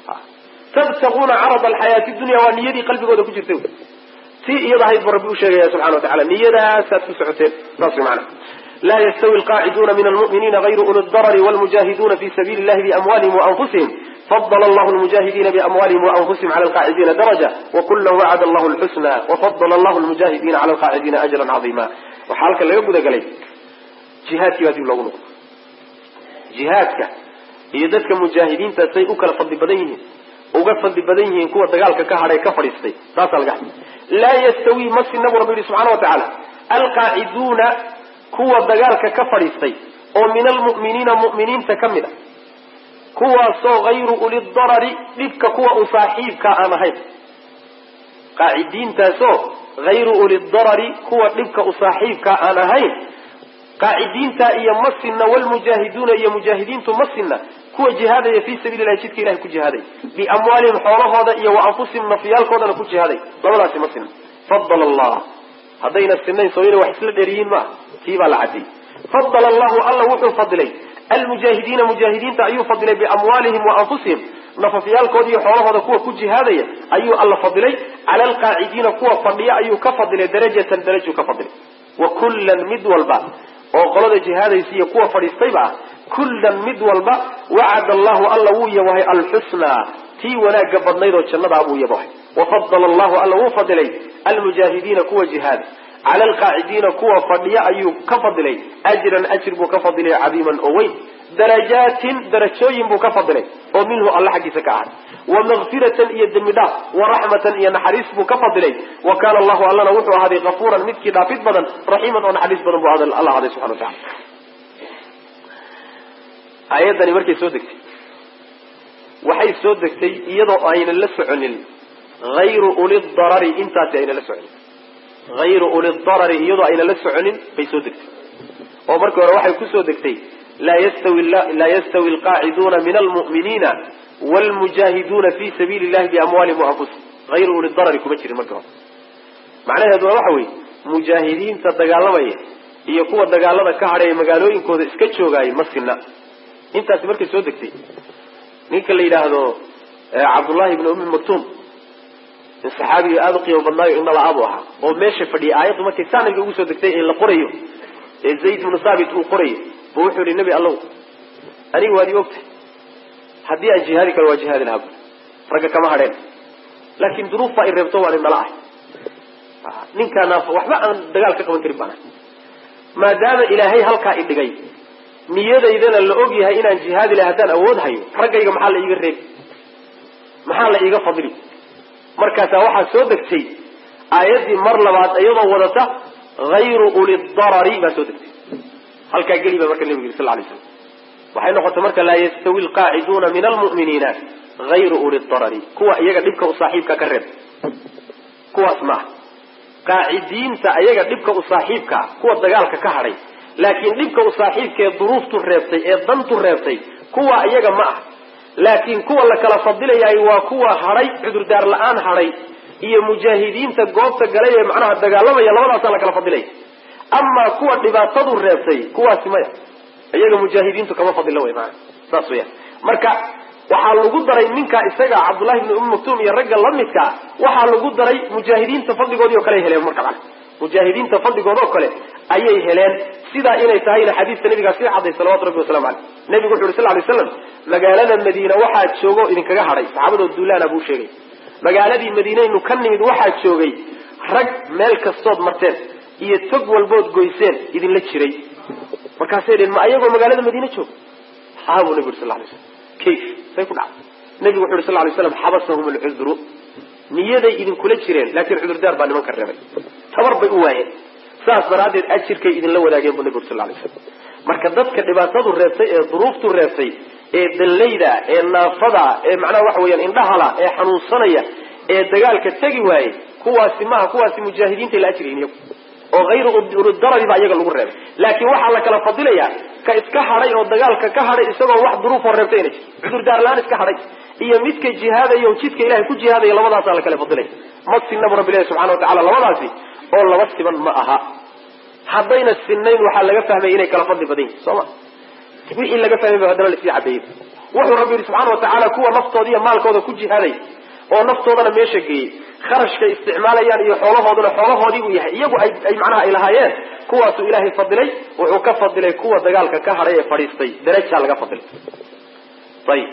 tabtaquuna carada alxayaati dunya waa niyadii qalbigooda ku jirtay tii iyada ahayd buu rabbi u sheegaya subxana wa tacala niyadaasaad ku socoteen saas way macana la yastawi alqaaciduuna min almu'miniina gayru uli ldarari walmujahiduna fi sabili illahi biamwalihim waanfusihim fadl allahu lmujahidina biamwalihim waanfusihim cala alqaacidiina daraja wakula wacada allahu lxusna wafadl allahu lmujahidina cala alqaacidiina ajran cadiima waxaa halka laga gudagalay jihaadkii baa dib loogu noqdo jihaadka iyo dadka mujaahidiinta say u kala fadli badan yihiin uga fadli badan yihiin kuwa dagaalka ka hadhay ka fadhiistay saasaa laga hadlay laa yastawi ma sinna buu rabbi yihi subxana wa tacaala alqaaciduuna kuwa dagaalka ka fadhiistay oo min almu'miniina mu'miniinta ka mid a kuwaasoo hayru uli darari dhibka kuwa u saaxiibka aan ahayn qaacidiintaasoo hayru uli darari kuwa dhibka u saaxiibka aan ahayn qaacidiinta iyo masina walmujaahiduuna iyo mujaahidiintu masina kuwa jihaadaya fii sabili lahi jidka ilahay ku jihaaday biamwaalihim xoolahooda iyo wa anfusihim nafyaalkoodana ku jihaaday labadaasi ma sina fadala allah haddayna sinayn soo ina wax isla dheeriyiin maa tii baa la cadiyey fadala allahu alla wuxuu fadilay almujaahidiina mujaahidiinta ayuu fadilay biamwaalihim wa anfusihim nafafyaalkooda iyo xoolahooda kuwa ku jihaadaya ayuu alla fadilay cala alqaacidiina kuwa fadhiya ayuu ka fadilay darajatan darajuu ka fadilay wa kullan mid walba oo qolada jihaadaysa iyo kuwa fadhiistayba ah kullan mid walba wacada allahu alla wuu yabahay alxusnaa tii wanaagga badnayd oo jannadaa buu yabahay wafadala allahu alla wuu fadilay almujaahidiina kuwa jihaada cala alqaacidiina kuwa fadhiya ayuu ka fadilay ajran ajir buu ka fadilay cadiiman oo weyn darajaatin darajooyin buu ka fadilay oo minhu alla xaggiisa ka ahay wa makfiratan iyo dembi dhaaf wa raxmatan iyo naxariis buu ka fadilay wa kaana allahu allana wuxuu ahaaday kafuuran midkii dhaafid badan raxiiman oo naxariis badan buu alla ahaaday subxana wa tacala aayaddani markay soo degtay waxay soo degtay iyadoo aynan la soconin hayru uli darari intaasi aynan la soconin hayru uli darari iyadoo aynan la soconin bay soo degtay oo markii hore waxay kusoo degtay laa yastawi laa yastawi alqaaciduuna min almu'miniina wlmujaahiduuna fi sabiili illahi biamwaalihim waanfusihim hayru uli darari kuma jirin markii hore macnaheeduna waxa weeye mujaahidiinta dagaalamaya iyo kuwa dagaalada ka hadhaya magaalooyinkooda iska joogaaya ma sinna intaasi markay soo degtay ninka la yidhaahdo cabdullahi ibni ummi maktuum in saxaabiga aada u qiimo badnaayo indhala-abu ahaa oo meesha fadhiyay aayaddu markay saaniga ugu soo degtay ee la qorayo ee zayd ibnu thaabit uu qorayo bu wuxuu yihi nebi allow aniga waad ii ogtay haddii aan jihaadi karo waa jihaadi lahaa bu ragga kama hadheen laakiin duruuf baa i reebto waan indhala ahay ninkaana waxba aan dagaal ka qaban karin baan ahay maadaama ilaahay halkaa i dhigay niyadaydana la og yahay inaan jihaadi lahay haddaan awood hayo raggayga maxaa la iiga reebi maxaa la iiga fadli markaasaa waxaa soo degtay aayaddii mar labaad iyadoo wadata hayru uli darari baa soo degtay halkaa geli baa marka nebigu yiri sal lay slam waxay noqotay marka laa yastawi alqaaciduuna min almu'miniina hayru uli darari kuwa iyaga dhibka u saaxiibka ka reeb kuwaas maaha qaacidiinta ayaga dhibka u saaxiibkaa kuwa dagaalka ka hadhay laakiin dhibka u saaxiibkaee duruuftu reebtay ee dantu reebtay kuwa iyaga ma ah laakiin kuwa la kala fadilayaay waa kuwa hadhay cudurdaar la-aan hadhay iyo mujaahidiinta goobta galay ee macnaha dagaalamaya labadaasaa la kala fadilaya amaa kuwa dhibaatadu reebtay kuwaasi maya iyaga mujaahidiintu kama fadilo wey maana saas weyaan marka waxaa lagu daray ninka isaga cabdullahi bni umi maktuum iyo ragga lamidkaa waxaa lagu daray mujaahidiinta fadligoodii o kale ay heleen marka mana mujaahidiinta fadligood oo kale ayay heleen sidaa inay tahayna xadiiska nabigaa sii cadday salawatu rabbi wasalamu caleyh nabigu wuxu yuri sal lay slam magaalada madiina waxaa joogo idinkaga hadhay saxaabadoo duulaana buu sheegay magaaladii madiinaynu ka nimid waxaa joogay rag meel kastood marteen iyo tog walbood goyseen idinla jiray markaasay dheen ma ayagoo magaalada madiine jooga haa buu nabigu yuri sal lay slam kayf say ku dhacday nabigu wuxu yuri sal lay slam xabasahum alcudru niyaday idinkula jireen laakiin cudurdaar baa nimanka reebay tabar bay u waayeen saas daraaddeed ajirkay idinla wadaageen bu nabigu uri sal lay slam marka dadka dhibaatadu reebtay ee duruuftu reebtay ee dallayda ee naafada ee macnaha waxa weeyaan indhahala ee xanuunsanaya ee dagaalka tegi waayey kuwaasi maaha kuwaasi mujaahidiinta la ajriyin iyagu oo hayru urudarari baa iyaga lagu reebay laakiin waxaa la kala fadilayaa ka iska hadhay oo dagaalka ka hadhay isagoo wax duruufoo reebtay ina jir cudurdaar la-aan iska hadhay iyo midka jihaadaya oo jidka ilahay ku jihaadaya labadaasaa la kala fadilaya ma sinnabu rabbi ilahi subxana wa tacala labadaasi oo laba siban ma aha haddayna sinayn waxaa laga fahmaya inay kala fadli badan yihin soo ma wixii laga fahmay ba haddana lasii cabeeyey wuxuu rabbi yihi subxana wa tacaala kuwa naftooda iyo maalkooda ku jihaaday oo naftoodana meesha geeyey kharashkay isticmaalayaan iyo xoolahooduna xoolahoodii uu yahay iyagu ay ay macnaha ay lahaayeen kuwaasuu ilaahay fadilay wuxuu ka fadilay kuwa dagaalka ka hadhay ee fadhiistay darajaa laga fadilay ayib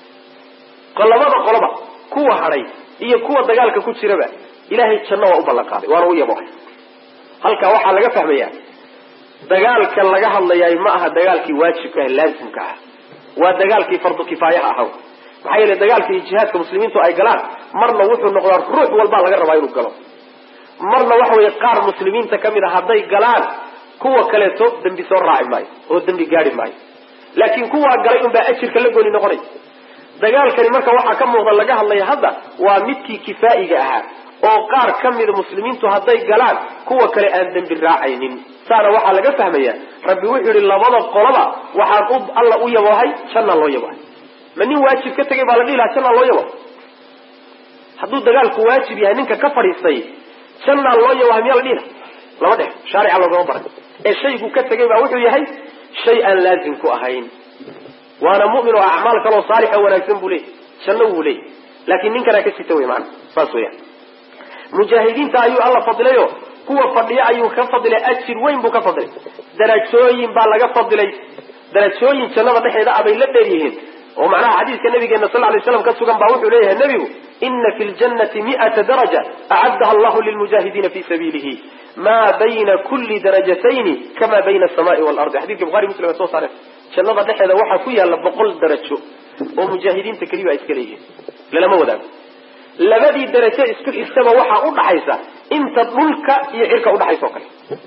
labada qoloba kuwa hadhay iyo kuwa dagaalka ku jiraba ilaahay janno waa u ballan qaaday waana u yabohay halkaa waxaa laga fahmayaa dagaalka laga hadlayaay ma aha dagaalkii waajibka ah laazimka ah waa dagaalkii fardu kifaayaha ahaw maxaa yeele dagaalka iyo jihaadka muslimiintu ay galaan marna wuxuu noqdaa ruux walbaa laga rabaa inuu galo marna waxa weeye qaar muslimiinta ka mid a hadday galaan kuwa kaleeto dembi soo raaci maayo oo dembi gaari maayo laakiin kuwaa galay unbaa ajirka la gooni noqonay dagaalkani marka waxaa ka muuqda laga hadlaya hadda waa midkii kifaa'iga ahaa oo qaar ka mida muslimiintu hadday galaan kuwa kale aan dembi raacaynin saana waxaa laga fahmaya rabbi wuxuu yihi labada qoloba waxaan u alla u yaboohay jannaa loo yaboohay ma nin waajib ka tegay baa la dhihi lahaa jannaa loo yabo hadduu dagaalku waajib yahay ninka ka fadhiistay jannaa loo yaboohay miyaa la dhihi laha lama dhex shaarica loogama baray ee shaygu ka tegay baa wuxuu yahay shay aan laazim ku ahayn waana mu'min oo acmaal kaloo saalix oo wanaagsan buu leeyay janno wuu leeyay laakiin ninkanaa ka sita wey maana saas weyaan mujaahidiinta ayuu alla fadilayo kuwa fadhiya ayuu ka fadilay ajir weyn buu ka fadilay darajooyin baa laga fadilay darajooyin jannada dhexeeda abay la dheer yihiin oo macnaha xadiiska nabigeena sal lay slam ka sugan baa wuxuu leeyahay nebigu ina fi ljannati mi'ata daraja acaddaha allahu lilmujaahidiina fi sabiilihi ma bayna kulli darajatayni kama bayna asamaai waalardi xadidka buhari muslim ay soo saareen jannada dhexeeda waxaa ku yaalla boqol darajo oo mujaahidiinta keliba ay iska leeyihiin lalama wadaago labadii darajo isku xigtaba waxaa udhaxaysa inta dhulka iyo cirka udhaxaysa oo kale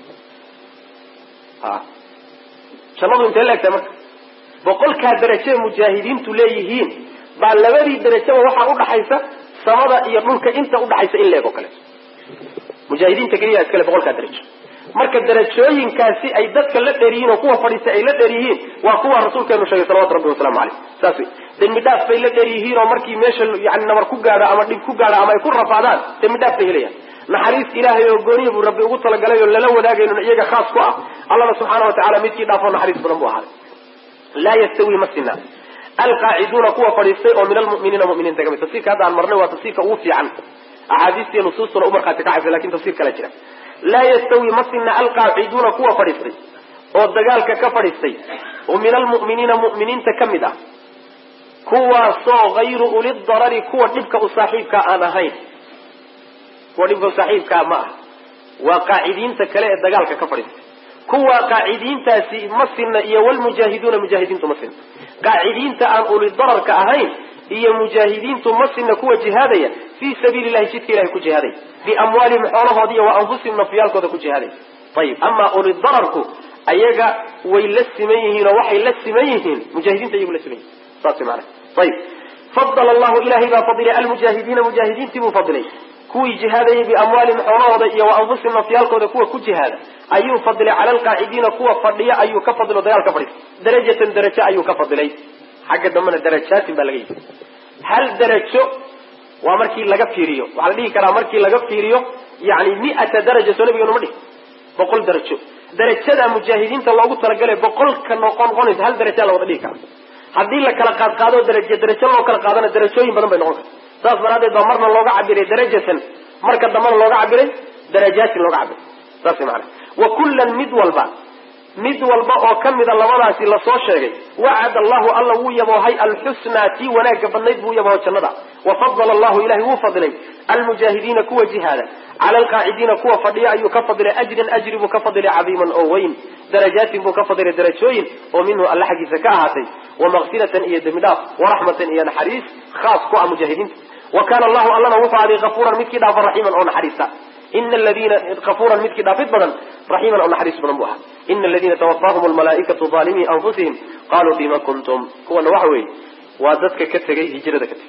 jannadu intee laegtahay marka boqolkaa darajoe mujaahidiintu leeyihiin baa labadii darajaba waxaa udhaxaysa samada iyo dhulka inta udhaxaysa in leeg oo kale mujaahidiinta keliya iskale boqolkaa darajo marka darajooyinkaasi ay dadka la dheer yihiin oo kuwa fadhiistay ay la dheer yihiin waa kuwa rasuulkeenu sheegay salawatu rabbi wasalaamu caleyh saas wey dembi dhaaf bay la dheer yihiin oo markii meesha yani nabar ku gaadho ama dhib ku gaadho ama ay ku rafaadaan dembi dhaaf bay helayaan naxariis ilaahay oo gooniya buu rabbi ugu talagalay oo lala wadaagayno iyaga khaas ku ah allana subxaana wa tacala midkii dhaafoo naxariis badan buu ahaaday laa yastawi ma sina alqaaciduuna kuwa fadhiistay oo min almu'miniina mu'miniinta kamid tafsirka hadda aan marnay waa tafsirka ugu fiican axaadiistiiyo nusuustuna u markhaati kacaysa lakin tafsir kala jira laa yastawi ma sina alqaaciduuna kuwa fadhiistay oo dagaalka ka fadhiistay oo min almu'miniina mu'miniinta ka mid ah kuwaasoo hayru uli darari kuwa dhibka u saaxiibkaa aan ahayn kuwa dhibka u saaxiibkaa ma ah waa qaacidiinta kale ee dagaalka ka fadhiistay kuwa qaacidiintaasi ma sinna iyo walmujaahiduuna mujaahidiintu ma sinna qaacidiinta aan uli dararka ahayn iyo mujaahidiintu ma sinna kuwa jihaadaya fii sabiili llahi jidka ilahay ku jihaadaya biamwaalihim xoolahoodi iyo wa anfusihim nafyaalkooda ku jihaadaya ayib amaa uli dararku ayaga way la siman yihiin oo waxay la siman yihiin mujaahidiinta iyagu la siman yihin saas mana ayib fadala allahu ilahay baa fadilay almujaahidiina mujaahidiintii buu fadilay kuwii jihaadayay biamwaalihim xoolahooda iyo wa anfusihim nafyaalkooda kuwa ku jihaada ayuu fadilay cala alqaacidiina kuwa fadhiya ayuu ka fadilo dagaal ka fadhiya darajatan darajo ayuu ka fadilay xagga dambena darajaatin baa laga yidhi hal darajo waa markii laga fiiriyo waxaa la dhihi karaa markii laga fiiriyo yani miata daraja soo nabigeenu ma dhihi boqol darajo darajada mujaahidiinta loogu talagalay boqolka noqon noqonaysa hal darajaa la wada dhihi karaa haddii la kala qaad qaado darajo darajo loo kala qaadana darajooyin badan bay noqon karta saas daraadeed baa marna looga cabiray darajatan marka dambana looga cabiray darajaatin looga cabiray saas maana wa kullan mid walba mid walba oo kamida labadaasi lasoo sheegay wacad allahu alla wuu yaboohay alxusnaa tii wanaagga badnayd buu yabooho jannada wafadala allahu ilahay wuu fadilay almujaahidiina kuwa jihaada cala alqaacidiina kuwa fadhiya ayuu ka fadilay ajran ajri buu ka fadilay cadiiman oo weyn darajaatin buu ka fadilay darajooyin oo minhu alla xaggiisa ka ahaatay wamaqfiratan iyo dembi dhaaf waraxmatan iyo naxariis khaas ku ah mujaahidiinta wa kana allahu allana wuxuu aday kafuuran midkii dhaafa raxiiman oo naxariista ina aladiina kafuuran midkii dhaafid badan raxiiman oo naxariis badan buu ahaa ina aladiina tawafaahum almalaaikatu aalimii anfusihim qaluu fima kuntum kuwana waxa weeye waa dadka ka tegay hijrada ka tegay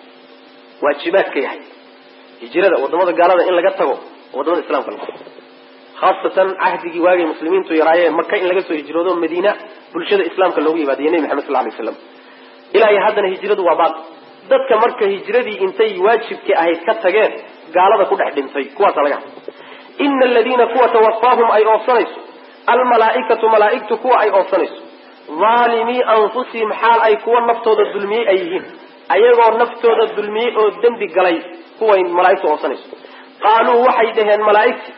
waajibaadka yahay hijrada wadamada gaalada in laga tago wadamada islamka laga khaasatan cahdigii waagay muslimiintu yaraayeen maka in laga soo hijroodo madiina bulshada islaamka loogu yimaadiyo nebi maxamed sal lay slam ilaa iyo haddana hijradu waa baaqi dadka marka hijradii intay waajibkii ahayd ka tageen gaalada ku dhex dhintay kuwaasa laga hadla ina aladiina kuwa tawafaahum ay oobsanayso almalaaikatu malaaigtu kuwa ay oobsanayso aalimii anfusihim xaal ay kuwa naftooda dulmiyey ay yihiin ayagoo naftooda dulmiyey oo dembi galay kuway malaaigtu oobsanayso qaaluu waxay dhaheen malaaigti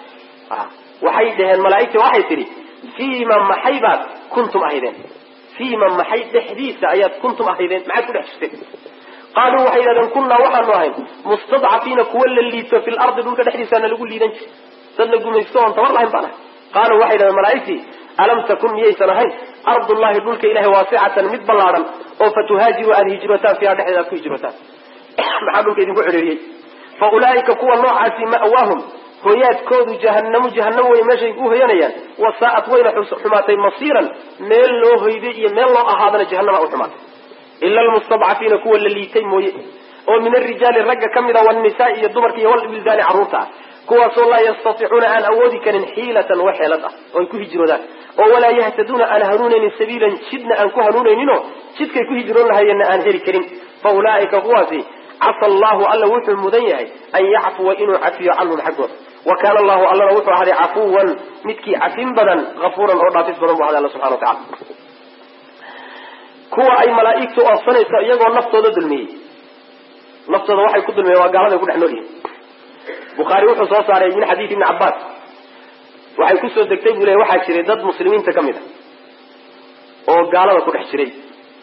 waxay dhaheen malaaigti waxay tidhi fiima maxay baad kuntum ahaydeen fiima maxay dhexdiisa ayaad kuntum ahaydeen maxaad ku dhex jirteen qaaluu waxay yidhahdeen kunnaa waxaanu ahayn mustadcafiina kuwa la liito fi lardi dhulka dhexdiisaana lagu liidan jir dad la gumaysto oon tabar lahayn baan ahay qaaluu waxay yidhahdeen malaaigtii alam takun miyaysan ahayn ardullahi dhulka ilahay waasicatan mid ballaadhan oo fatuhaajiru aada hijrotaan fiiha dhexdeeda aad ku hijrotaan maxaa dhulka idinku cedheeriyey fa ulaa'ika kuwa noocaasi ma'waahum hoyaadkoodu jahanamo jahanamo way meeshay ku hoyanayaan wasaa'at wayna xumaatay masiiran meel loo hoyday iyo meel loo ahaadana jahanama u xumaatay ila almustadcafiina kuwa la liitay mooye oo min arijaali ragga ka mid a wanisaai iyo dumarka iyo walbildaani carruurta ah kuwaasoo laa yastatiicuuna aan awoodi karin xiilatan wa xeelad ah oo ay ku hijroodaan oo walaa yahtaduuna aan hanuunaynin sabiilan jidna aan ku hanuunayninoo jidkay ku hijroon lahayeenna aan heli karin fa ulaa'ika kuwaasi casa allahu alla wuxuu mudan yahay an yacfuwa inuu cafiyo canhum xaggooda wa kaana allahu allana wuxuu ahaday cafuwan midkii cafin badan afuuran oo dhaafis badan bu ahaday alla subxana wa tacala kuwa ay malaaigtu oobsanayso iyagoo naftooda dulmiyey naftooda waxay ku dulmiyeen waa gaaladay ku dhex nool yihin bukhaari wuxuu soo saaray min xadiid ibni cabbaas waxay kusoo degtay buu le waxaa jiray dad muslimiinta ka mid a oo gaalada ku dhex jiray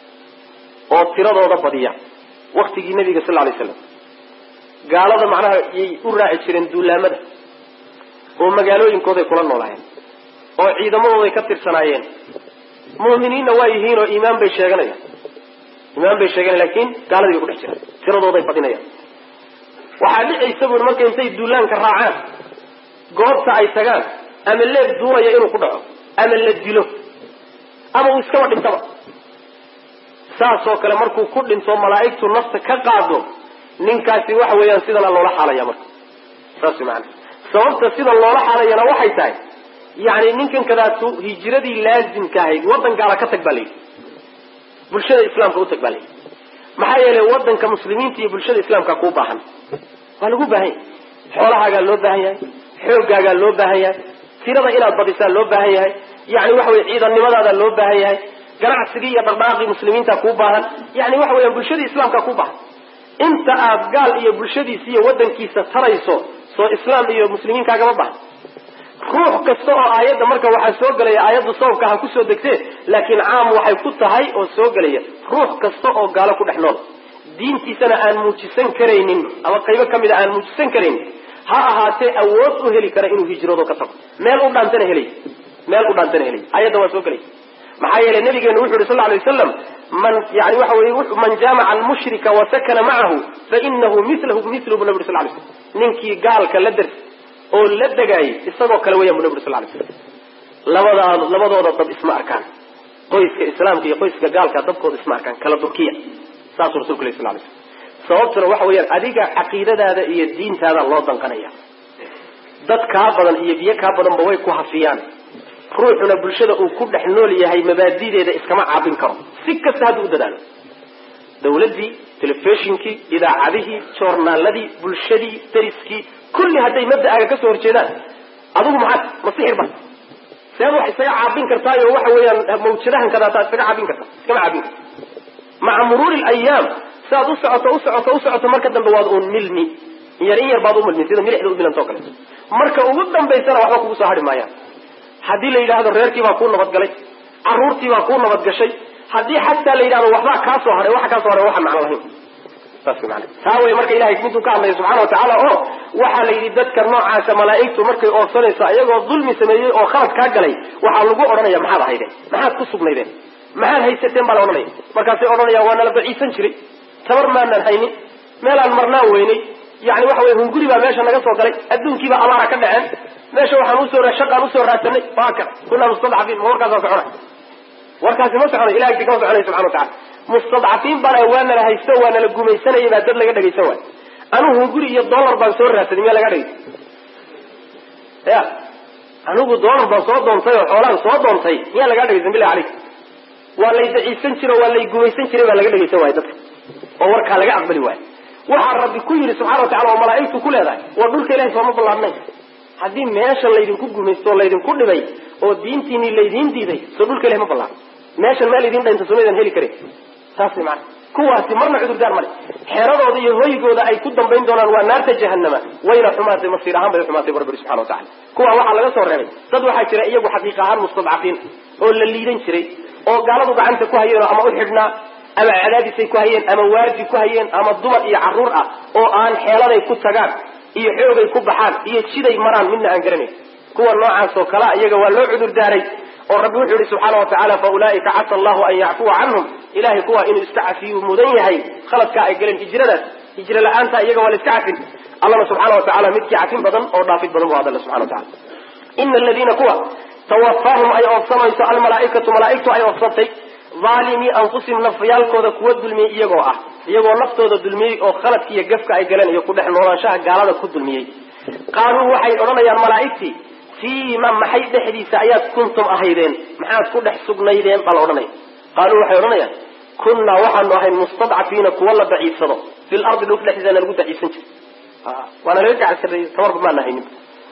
oo tiradooda badiya waktigii nabiga sal lay slam gaalada macnaha yay u raaci jireen duulaamada oo magaalooyinkooday kula noolaayeen oo ciidamadooday ka tirsanaayeen mu'miniinna waa yihiin oo iimaan bay sheeganayaan iimaan bay sheeganayan lakin gaaladii bay ku dhex jiraan tiradooday badinayaan waxaa dhicaysa buuri marka intay duulaanka raacaan goobta ay tagaan ama leeb duulaya inuu ku dhaco ama la dilo ama uu iskaba dhintaba saasoo kale markuu ku dhinto malaa'igtu nafta ka qaado ninkaasi waxa weeyaan sidana loola xaalaya marka saas maana sababta sida loola xaalayana waxay tahay yani ninkan kadaatu hijiradii laazimka ahayd waddan gaala ka tag baa layidhi bulshada islaamka u tag baa layidhi maxaa yeelay waddanka muslimiinta iyo bulshada islaamka kuu baahan waa lagu baahan yahay xoolahaagaa loo baahan yahay xooggaagaa loo baahan yahay tirada inaad badisaa loo baahan yahay yani waxa weye ciidannimadaada loo baahan yahay ganacsigii iyo dhaqdhaqaaqii muslimiinta kuu baahan yani waxa weeyaan bulshadii islaamka kuu baahan inta aad gaal iyo bulshadiisa iyo waddankiisa tarayso soo islaam iyo muslimiin kaagama baahan ruux kasta oo aayadda marka waxaa soo gelaya aayaddu sababka ha kusoo degtee laakiin caam waxay ku tahay oo soo gelaya ruux kasta oo gaalo ku dhex nool diintiisana aan muujisan karaynin ama qaybo ka mid a aan muujisan karaynin ha ahaatee awood u heli kara inuu hijroodo ka tago meel u dhaantana helay meel u dhaantana helay ayadda waa soo gelay maxaa yeelay nabigeenu wuxu yhi sal lay waslam man yani waxa weye man jaamaca almushrika wasakana macahu fainahu milahu milu bu nabi uri sal lay slam ninkii gaalka la ders oo la degaayay isagoo kale weyan bu nabi uri sal lay slam labadaad labadooda dad isma arkaan qoyska islaamka iyo qoyska gaalka dadkooda isma arkaan kala durkiya saasuu rasulku lay sal lay slam sababtuna waxa weeyaan adiga caqiidadaada iyo diintaada loo danqanaya dad kaa badan iyo biyo kaa badanba way ku hafiyaan ruuxuna bulshada uu ku dhex nool yahay mabaadideeda iskama caabin karo si kasta hadduu u dadaalo dawladdii telefishinkii idaacadihii joornaaladii bulshadii dariskii kulli hadday mabda'aaga kasoo horjeedaan adigu maxaad ma sixir ba seed wax isaga caabin kartaayo waxa weeyaan mawjadahan kadaataa iskaga caabin karta iskama caabin karta maca muruuri alayaam siaad u socoto u socoto u socoto marka dambe waad uun milmi in yar in yar baad u milmi sida milixda u milantao kaleeto marka ugu dambaysana waxba kugu soo hadhi maayaan haddii la yidhaahdo reerkii baa kuu nabadgalay caruurtii baa kuu nabadgashay haddii xataa la yidhahdo waxbaa kaa soo haray waxa kaa soo haray waxaan macno lahayn saas man taa wey marka ilahay miduu ka hadlaya subxana watacaala oo waxaa la yidhi dadka noocaasa malaa'igtu markay oorsanayso ayagoo dulmi sameeyey oo khalad kaa galay waxaa lagu odhanaya maxaad ahaydeen maxaad ku sugnaydeen maxaad haysateen baa la odhanaya markaasay odhanayaan waa nala daciisan jiray tabar maanaan haynin meelaan marnaan weynay yani waxa wey hunguri baa meesha naga soo galay adduunkiibaa abaara ka dhaceen meesha waxaan usoo shaqaan usoo raadsanay waaka kunaa mustadcafiin ma warkaasa socona warkaasi ma soconay ilahay si kama soconay subxana watacala mustadcafiin bana waa nala haysto waa nala gumaysanayay baa dad laga dhagaysan waay anugu hunguri iyo dollar baan soo raadsaday miyaa laga dhagaysa ya anigu dollar baan soo doontay oo xoolaan soo doontay miyaa lagaa dhagaysan bilahi calayk waa lay daciisan jiro waa lay gumaysan jiray baa laga dhagaysan waaya dadka oo warkaa laga aqbali waayo waxaa rabbi ku yidhi subxana watacala oo malaa'igtu ku leedahay waa dhulka ilahay sooma ballaadnayn haddii meesha laydinku gumaysto oo laydinku dhibay oo diintiini laydiin diiday soo dhulka ilahay ma ballaadno meeshan meel idin dhaynta somaydan heli karin saas way macana kuwaasi marna cudurdaar male xeeradooda iyo hoygooda ay ku dambayn doonaan waa naarta jahanama wayna xumaatay masiir ahaan bay xumaatay bu rabbi subxana watacala kuwa waxaa laga soo reebay dad waxaa jira iyagu xaqiiq ahaan mustadcafiin oo la liidan jiray oo gaaladu gacanta ku hayeen ama u xidhnaa ama cadaadisay ku hayeen ama waardi ku hayeen ama dumar iyo carruur ah oo aan xeeladay ku tagaan iyo xoogay ku baxaan iyo jiday maraan midna aan garanayn kuwa noocaas oo kalea iyaga waa loo cudur daaray oo rabbi wuxuu yihi subxaana watacaala fa ulaa'ika casa allahu an yacfuwa canhum ilahay kuwa inuu iska cafiyuu mudan yahay khaladkaa ay galeen hijradaas hijro la-aanta iyaga waa la iska cafin allana subxaana watacala midkii cafin badan oo dhaafid badan bu hadalla subxana watacala ina aladiina kuwa tawafaahum ay oofsanayso almalaaikatu malaaigtu ay oofsantay aalimii anfusihim nafyaalkooda kuwa dulmiyey iyagoo ah iyagoo naftooda dulmiyey oo khaladka iyo gafka ay galeen iyo ku dhex noolaanshaha gaalada ku dulmiyey qaaluu waxay odhanayaan malaaigtii fiima maxay dhexdiisa ayaad kuntum ahaydeen maxaad ku dhex sugnaydeen baa la odhanaya qaaluu waxay odhanayaan kunnaa waxaanu ahayn mustadcafiina kuwa la daciifsado fil ardi dhulka dhexdiisana lagu daciifsan jiray waana laga gacansareeyey tabarba maana haynin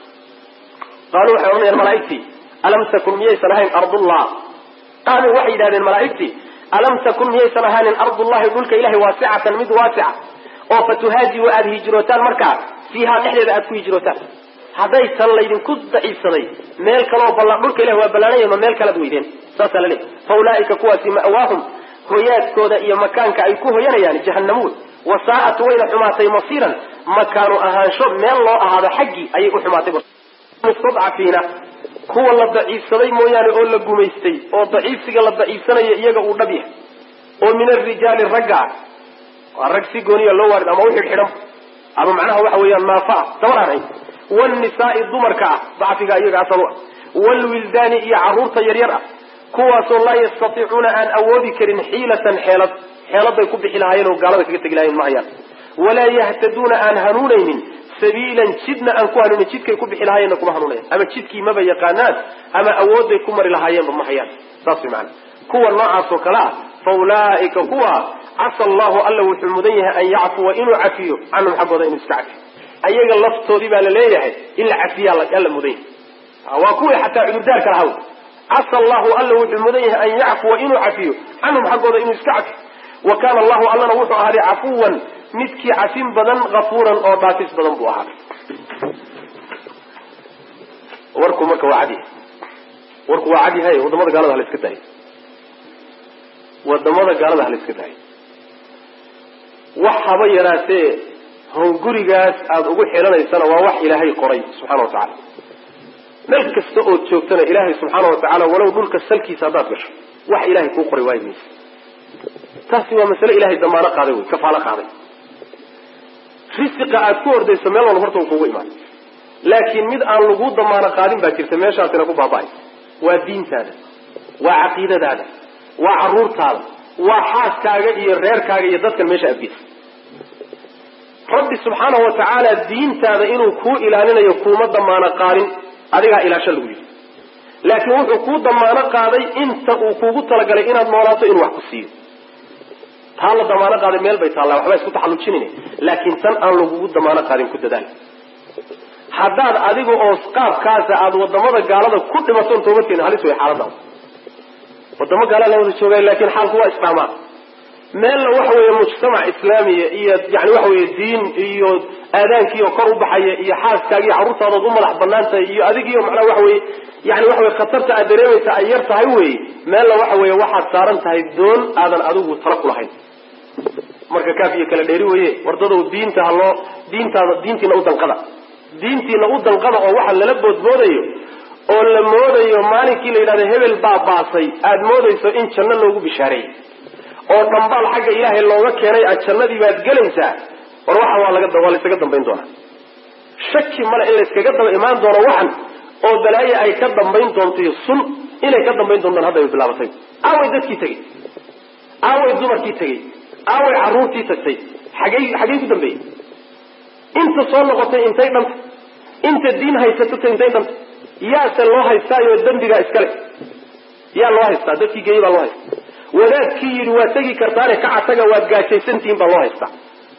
qaaluu waxay odhanayaan malaaigtii alam takun miyaysan ahayn ardullah qaaluu waxay yidhahdeen malaaigtii alam takun miyaysan ahaanin ardullahi dhulka ilahay waasicatan mid waasica oo fatuhaajiru aada hijrootaan markaa fiihaa dhexdeeda aada ku hijrootaan hadday tan laydinku daciifsaday meel kaleo balla dhulka ilahi waa ballaanaya ma meel kalaad weydeen saasaa la leeyahy fa ulaa'ika kuwaasi ma'waahum hoyaadkooda iyo makaanka ay ku hoyanayaan jahanamo wey wasaa'at wayna xumaatay masiiran makaanu ahaansho meel loo ahaado xaggii ayay u xumaatay mustadcafiina kuwa la daciifsaday mooyaane oo la gumaystay oo daciifsiga la daciifsanayo iyaga uu dhab yahay oo min arijaali ragga ah waa rag si gooniya loo waarid ama u xidhxidhan ama macnaha waxa weeyaan naafaa dabaraaray wlnisaai dumarka ah dacfiga iyaga asal u ah wlwildaani iyo caruurta yaryar ah kuwaasoo laa yastatiicuuna aan awoodi karin xiilatan xeelad xeeladay ku bixi lahaayeen oo gaalada kaga tegi lahayen ma hayaan walaa yahtaduuna aan hanuunaynin sabiilan jidna aan ku hanuunin jidkay ku bixi lahaayeenna kuma hanuunayan ama jidkii maba yaqaanaan ama awooday ku mari lahaayeenba ma hayaan saas way maana kuwa noocaas oo kale ah fa ulaa'ika kuwa casa allahu alla wuxuu mudan yahay an yacfuwa inuu cafiyo canhum xaggooda inuu iska cafiyo ayaga laftoodii baa la leeyahay in la cafiya alla mudan yahay waa kuwii xataa cudurdaarka lahaw casa allahu alla wuxuu mudan yahay an yacfuwa inuu cafiyo canhum xaggooda inuu iska cafiyo wa kaana allahu allana wuxuu ahaaday cafuwan midkii cafin badan kafuuran oo dhaafis badan buu ahaaday warku marka waa cad yahay warku waa cad yahay wadamada gaalada hala iska daayo wadamada gaalada hala iska daayo wax haba yaraatee hongurigaas aada ugu xidhanaysana waa wax ilaahay qoray subxana wa tacaala meel kasta ood joogtana ilaahay subxaana wa tacaala walow dhulka salkiisa haddaad gasho wax ilaahay kuu qoray waayi maysa taasi waa masale ilahay damaano qaaday wey kafaalo qaaday risiqa aad ku ordayso meel walba horta kugu imaan laakiin mid aan lagu damaano qaadin baa jirta meeshaasina ku baaba-ay waa diintaada waa caqiidadaada waa caruurtaada waa xaaskaaga iyo reerkaaga iyo dadkan meesha adgeysa rabbi subxaanahu wa tacaala diintaada inuu kuu ilaalinayo kuuma damaano qaadin adigaa ilaasho lagu yidhi laakiin wuxuu kuu damaano qaaday inta uu kuugu talagalay inaad noolaato inuu wax ku siiyo taa la damaano qaaday meel bay taallaa waxba isku taxallujinin laakiin tan aan lagugu damaano qaadin ku dadaal haddaad adiga oo qaabkaasa aada wadamada gaalada ku dhimatoon toobadkeena halis way xaaladaas wadamo gaalaa la wada joogaay laakiin xaalku waa isdhaamaa meelna waxa weeye mujtamac islaamiya iyo yani waxa weye diin iyo aadaankiioo kor u baxaya iyo xaaskaaga iyo carruurtaadood u madax banaan tahay iyo adigiiyo macnaha waxa weye yani waxa weye khatarta aad dareemaysa ay yar tahay wey meelna waxa weeye waxaad saaran tahay doon aadan adigu tala ku lahayn marka kaaf iyo kala dheeri weye wardadow diinta haloo diintaada diintiina u danqada diintiina u danqada oo waxa lala boodboodayo oo la moodayo maalinkii la yidhahdo hebel baa baasay aada moodayso in janno loogu bishaareeyey oo dhambaal xagga ilaahay looga keenay aad jannadii baad gelaysaa war waxa waa laga waa laysaga dambayn doonaa shaki male in layskaga daba imaan doono waxan oo balaaye ay ka dambayn doonto sun inay ka dambayn doontaan hadda ay bilaabatay aaway dadkii tegey aaway dumarkii tegey aaway carruurtii tagtay xagey xagey ku dambeeyey inta soo noqotay intay dhanta inta diin haysatata intay dhanta yaase loo haystaayo dembigaa iskale yaa loo haystaa dadkii geeyey baa loo haystaa wadaadkii yidhi waad tegi kartaane kaca taga waad gaajaysantihiin baa loo haystaa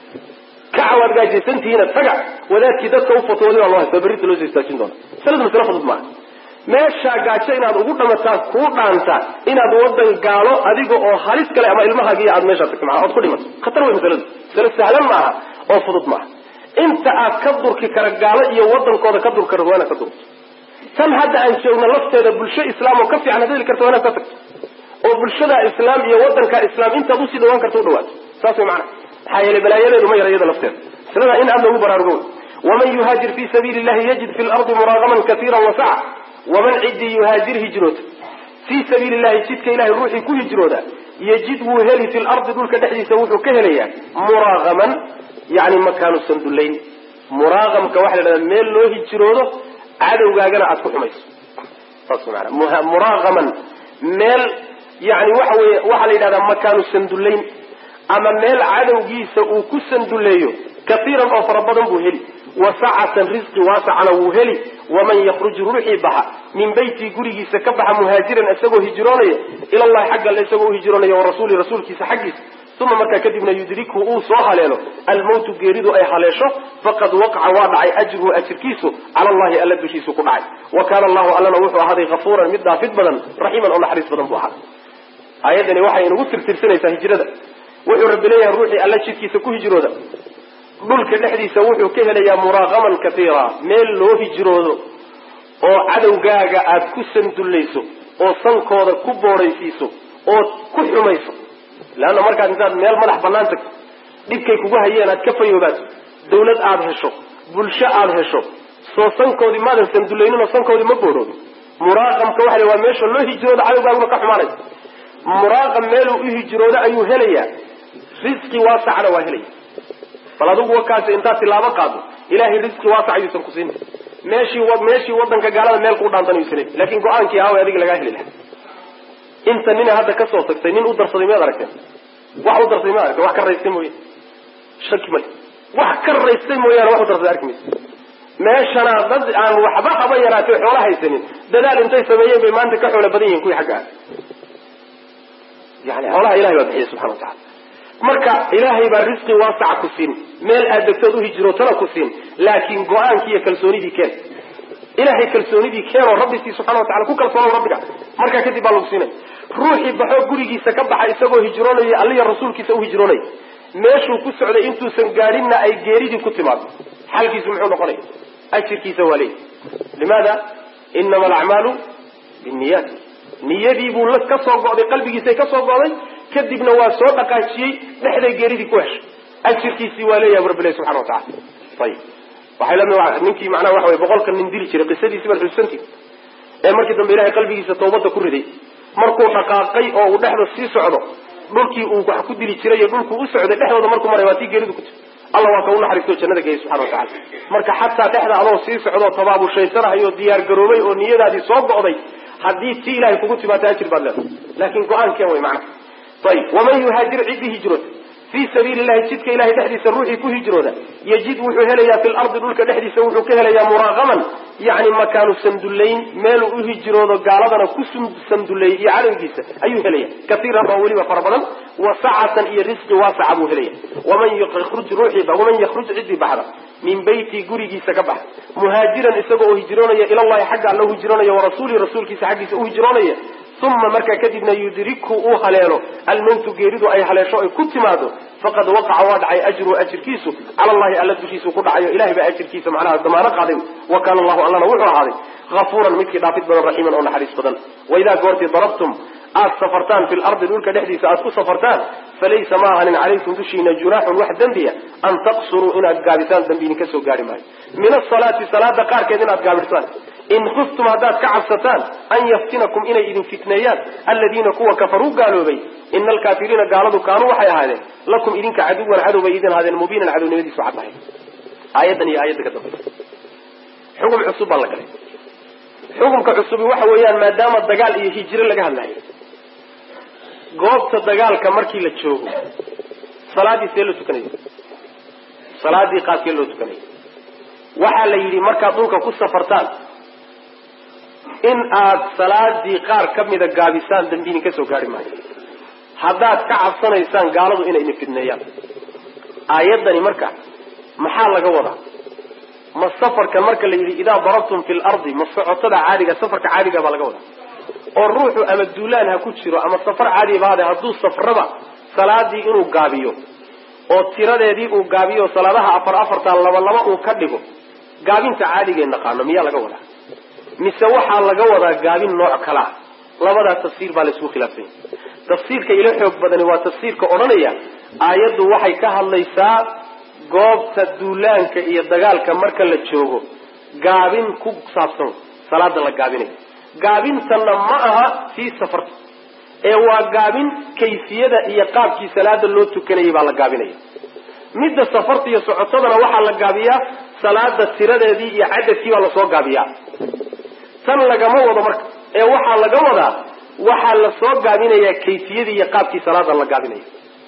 kaca waad gaajaysantihiina taga wadaadkii dadka u fatwooday baa loo haystaa berrinta loo soo istaajin doona masaladu masale fudud maaha meeshaa gaajo inaad ugu dhamataa kuu dhaanta inaad wadan gaalo adiga oo halis kale ama ilmahaagiiyo aad meeshaa tagto maa ood ku dhimato khatar wey masaladu masale sahlan maaha oo fudud maaha inta aad ka durki kara gaalo iyo wadankooda ka durki kara waa inaad ka durto tan hadda aan joogno lafteeda bulsho islaam oo ka fiican ad heli karta waa inaad ka tagto oo bulshada islaam iyo wadanka islaam intaad usii dhawaan karta u dhawaato saas way macana maxaa yeelay balaayadeedu ma yara iyada lafteeda maslada in aad loogu baraarugo waman yuhaajir fi sabiili llahi yajid fi lardi muraagaman kaiira wasaca waman ciddii yuhaajir hijroota fii sabiili llahi jidka ilahay ruuxii ku hijrooda yajid wuu heli fi lardi dhulka dhexdiisa wuxuu ka helayaa muraagaman yani makaanu sandullayn muraaqamka waxa la dhahdaa meel loo hijroodo cadowgaagana aad ku xumayso saas maana muraaqaman meel yani waxa weye waxaa la yidhahdaa makaanu sandullayn ama meel cadowgiisa uu ku sanduleeyo kaiiran oo fara badan buu heli wasacatan risqi waasacana wuu heli waman yakruj ruuxii baxa min beytii gurigiisa ka baxa muhaajiran isagoo hijroonaya ilallahi xagga alle isagoo uhijroonaya warasuuli rasuulkiisa xaggiisa uma markaa kadibna yudrikhu uu soo haleelo almawtu geeridu ay haleesho faqad waqaca waa dhacay ajruhu ajirkiisu cala allahi alla dushiisu ku dhacay wa kaana allahu allana wuxuu ahaaday hafuuran mid dhaafid badan raxiiman oo naxariis badan buu ahaaday aayaddani waxay inagu tirtirsanaysaa hijrada wuxuu rabbi leeyahay ruuxii alla jidkiisa ku hijrooda dhulka dhexdiisa wuxuu ka helayaa muraaqaman kaiira meel loo hijroodo oo cadowgaaga aad ku sandullayso oo sankooda ku boodhaysiiso oo ku xumayso leanna markaad intaad meel madax bannaan tagto dhibkay kugu hayeen aad ka fayoobaato dawlad aada hesho bulsho aada hesho soo sankoodii maadan sandullaynin oo sankoodii ma boodhoobin muraaqamka waxa la waa meesha loo hijroodo cadowgaaguna ka xumaanay muraaqam meeluu u hijroodo ayuu helayaa risqi waasacna waa helaya bal adigu wakaasi intaad tilaabo qaado ilahay risqi waasac ayuusan ku siin meeshii meeshii wadanka gaalada meel kuu dhaantan ayuusan helin laakin go-aankii aaway adiga lagaa heli laha inta nina hadda kasoo tagtay nin u darsaday miyaad aragteen wax u darsaday miyaad aragteen wax ka raystay mooye shaki male wax ka raystay mooyaane wax u darsaday arki maysa meeshana dad aan waxba haba yaraatay xoola haysanin dadaal intay sameeyeen bay maanta ka xoolo badan yihiin kuwii xagga ah yani xoolaha ilahay baa bixiya subxana watacala marka ilaahay baa risqi waasaca ku siin meel aad degtood u hijrootana ku siin laakiin go-aankii iyo kalsoonidii keen ilahay kalsoonidii keenoo rabbisii subxana watacala ku kalsoonow rabbiga markaa kadib baa lagu siinay ruuxii baxoo gurigiisa ka baxa isagoo hijroonaya alliya rasuulkiisa u hijroonaya meeshuu ku socday intuusan gaadhinna ay geeridii ku timaado xalkiisu muxuu noqonaya ajirkiisa waa leeyi limaada inama alacmaalu binniyaat niyadii buu ka soo go'day qalbigiisay ka soo go'day kadibna waa soo dhaqaajiyey dhexday geeridii ku heshay ajirkiisii waa leeyahay rabbilahi subxana watacala ayib waxay lamid ninkii macnaha waxa wey boqolka nin dili jiray qisadiisi baad xusuusantii ee markii dambe ilahay qalbigiisa tawbadda ku riday markuu dhaqaaqay oo uu dhexda sii socdo dhulkii uu wax ku dili jiray iyo dhulkuu u socday dhexdooda markuu maray waa tii geeridu ku tiri alla waa ka u naxariisto jannada geeyay subxana watacala marka xataa dhexda adoo sii socdoo tabaabushaysanahayoo diyaar garoobay oo niyadaadii soo go'day haddii tii ilahay kugu timaado ajir baad leedahay laakin go-aankeen way macnaha ayib waman yuhaajir ciddii hijroota fii sabiili llahi jidka ilahay dhexdiisa ruuxii ku hijrooda yajid wuxuu helayaa fi lardi dhulka dhexdiisa wuxuu ka helayaa muraaqaman yani makaanu sandullayn meeluu u hijroodo gaaladana ku sanduleeyey iyo cadowgiisa ayuu helaya kaiiran oo weliba fara badan wa sacatan iyo risqi waasaca buu helaya waman yruj ruuxiiba waman yakruj ciddii baxda min beyti gurigiisa ka baxa muhaajiran isagoo oo hijroonaya ilallahi xagga alla u hijroonaya warasuulihi rasuulkiisa xaggiisa u hijroonaya uma markaa kadibna yudrikhu uu haleelo almawtu geeridu ay haleesho ay ku timaado faqad waqaca waa dhacay ajruhu ajirkiisu cala allahi alla dushiisu ku dhacayo ilahay baa ajirkiisa macnaha damaano qaaday wa kaana allahu allana wuxuu ahaaday hafuuran midkii dhaafid badan raxiiman oo naxariis badan waidaa goortii darabtum aad safartaan fi lardi dhulka dhexdiisa aad ku safartaan falaysa ma ahanin calaykum dushiina junaaxun wax dembiya an taqsuruu inaad gaabisaan dambi idinka soo gaari maayo min asalaati salaada qaarkeed inaad gaabisaan in khiftum haddaad ka cabsataan an yaftinakum inay idin fitneeyaan aladiina kuwa kafaruu gaaloobay ina alkaafiriina gaaladu kaanuu waxay ahaadeen lakum idinka caduwan cadow bay idin ahaadeen mubiinan cadownimadiisu cad tahay aayaddan iyo aayadda ka dambaysa xukun cusub baa la galay xukunka cusubi waxa weeyaan maadaama dagaal iyo hijiro laga hadlayo goobta dagaalka markii la joogo salaadii see loo tukanaya salaadii qaabkee loo tukanaya waxaa la yidhi markaad dhulka ku safartaan in aad salaadii qaar ka mida gaabisaan dambi idinka soo gaari maayo haddaad ka cabsanaysaan gaaladu inay idin fidneeyaan aayaddani marka maxaa laga wadaa ma safarka marka la yidhi idaa darabtum fi lardi ma socotada caadiga safarka caadiga baa laga wadaa oo ruuxu ama duulaan ha ku jiro ama safar caadiba hade hadduu safraba salaadii inuu gaabiyo oo tiradeedii uu gaabiyo salaadaha afar afarta laba laba uu ka dhigo gaabinta caadigae naqaano miyaa laga wadaa mise waxaa laga wadaa gaabin nooc kala ah labadaa tafsiir baa laisku khilaafsanya tafsiirka ilo xoog badani waa tafsiirka odhanaya aayaddu waxay ka hadlaysaa goobta duulaanka iyo dagaalka marka la joogo gaabin ku saabsan salaada la gaabinayo gaabintanna ma aha fii safarta ee waa gaabin kayfiyada iyo qaabkii salaada loo tukanayay baa la gaabinaya midda safarta iyo socotadana waxaa la gaabiyaa salaada tiradeedii iyo cadadkii baa lasoo gaabiyaa tan lagama wado marka ee waxaa laga wadaa waxaa lasoo gaabinayaa kayfiyadii iyo qaabkii salaada la gaabinayo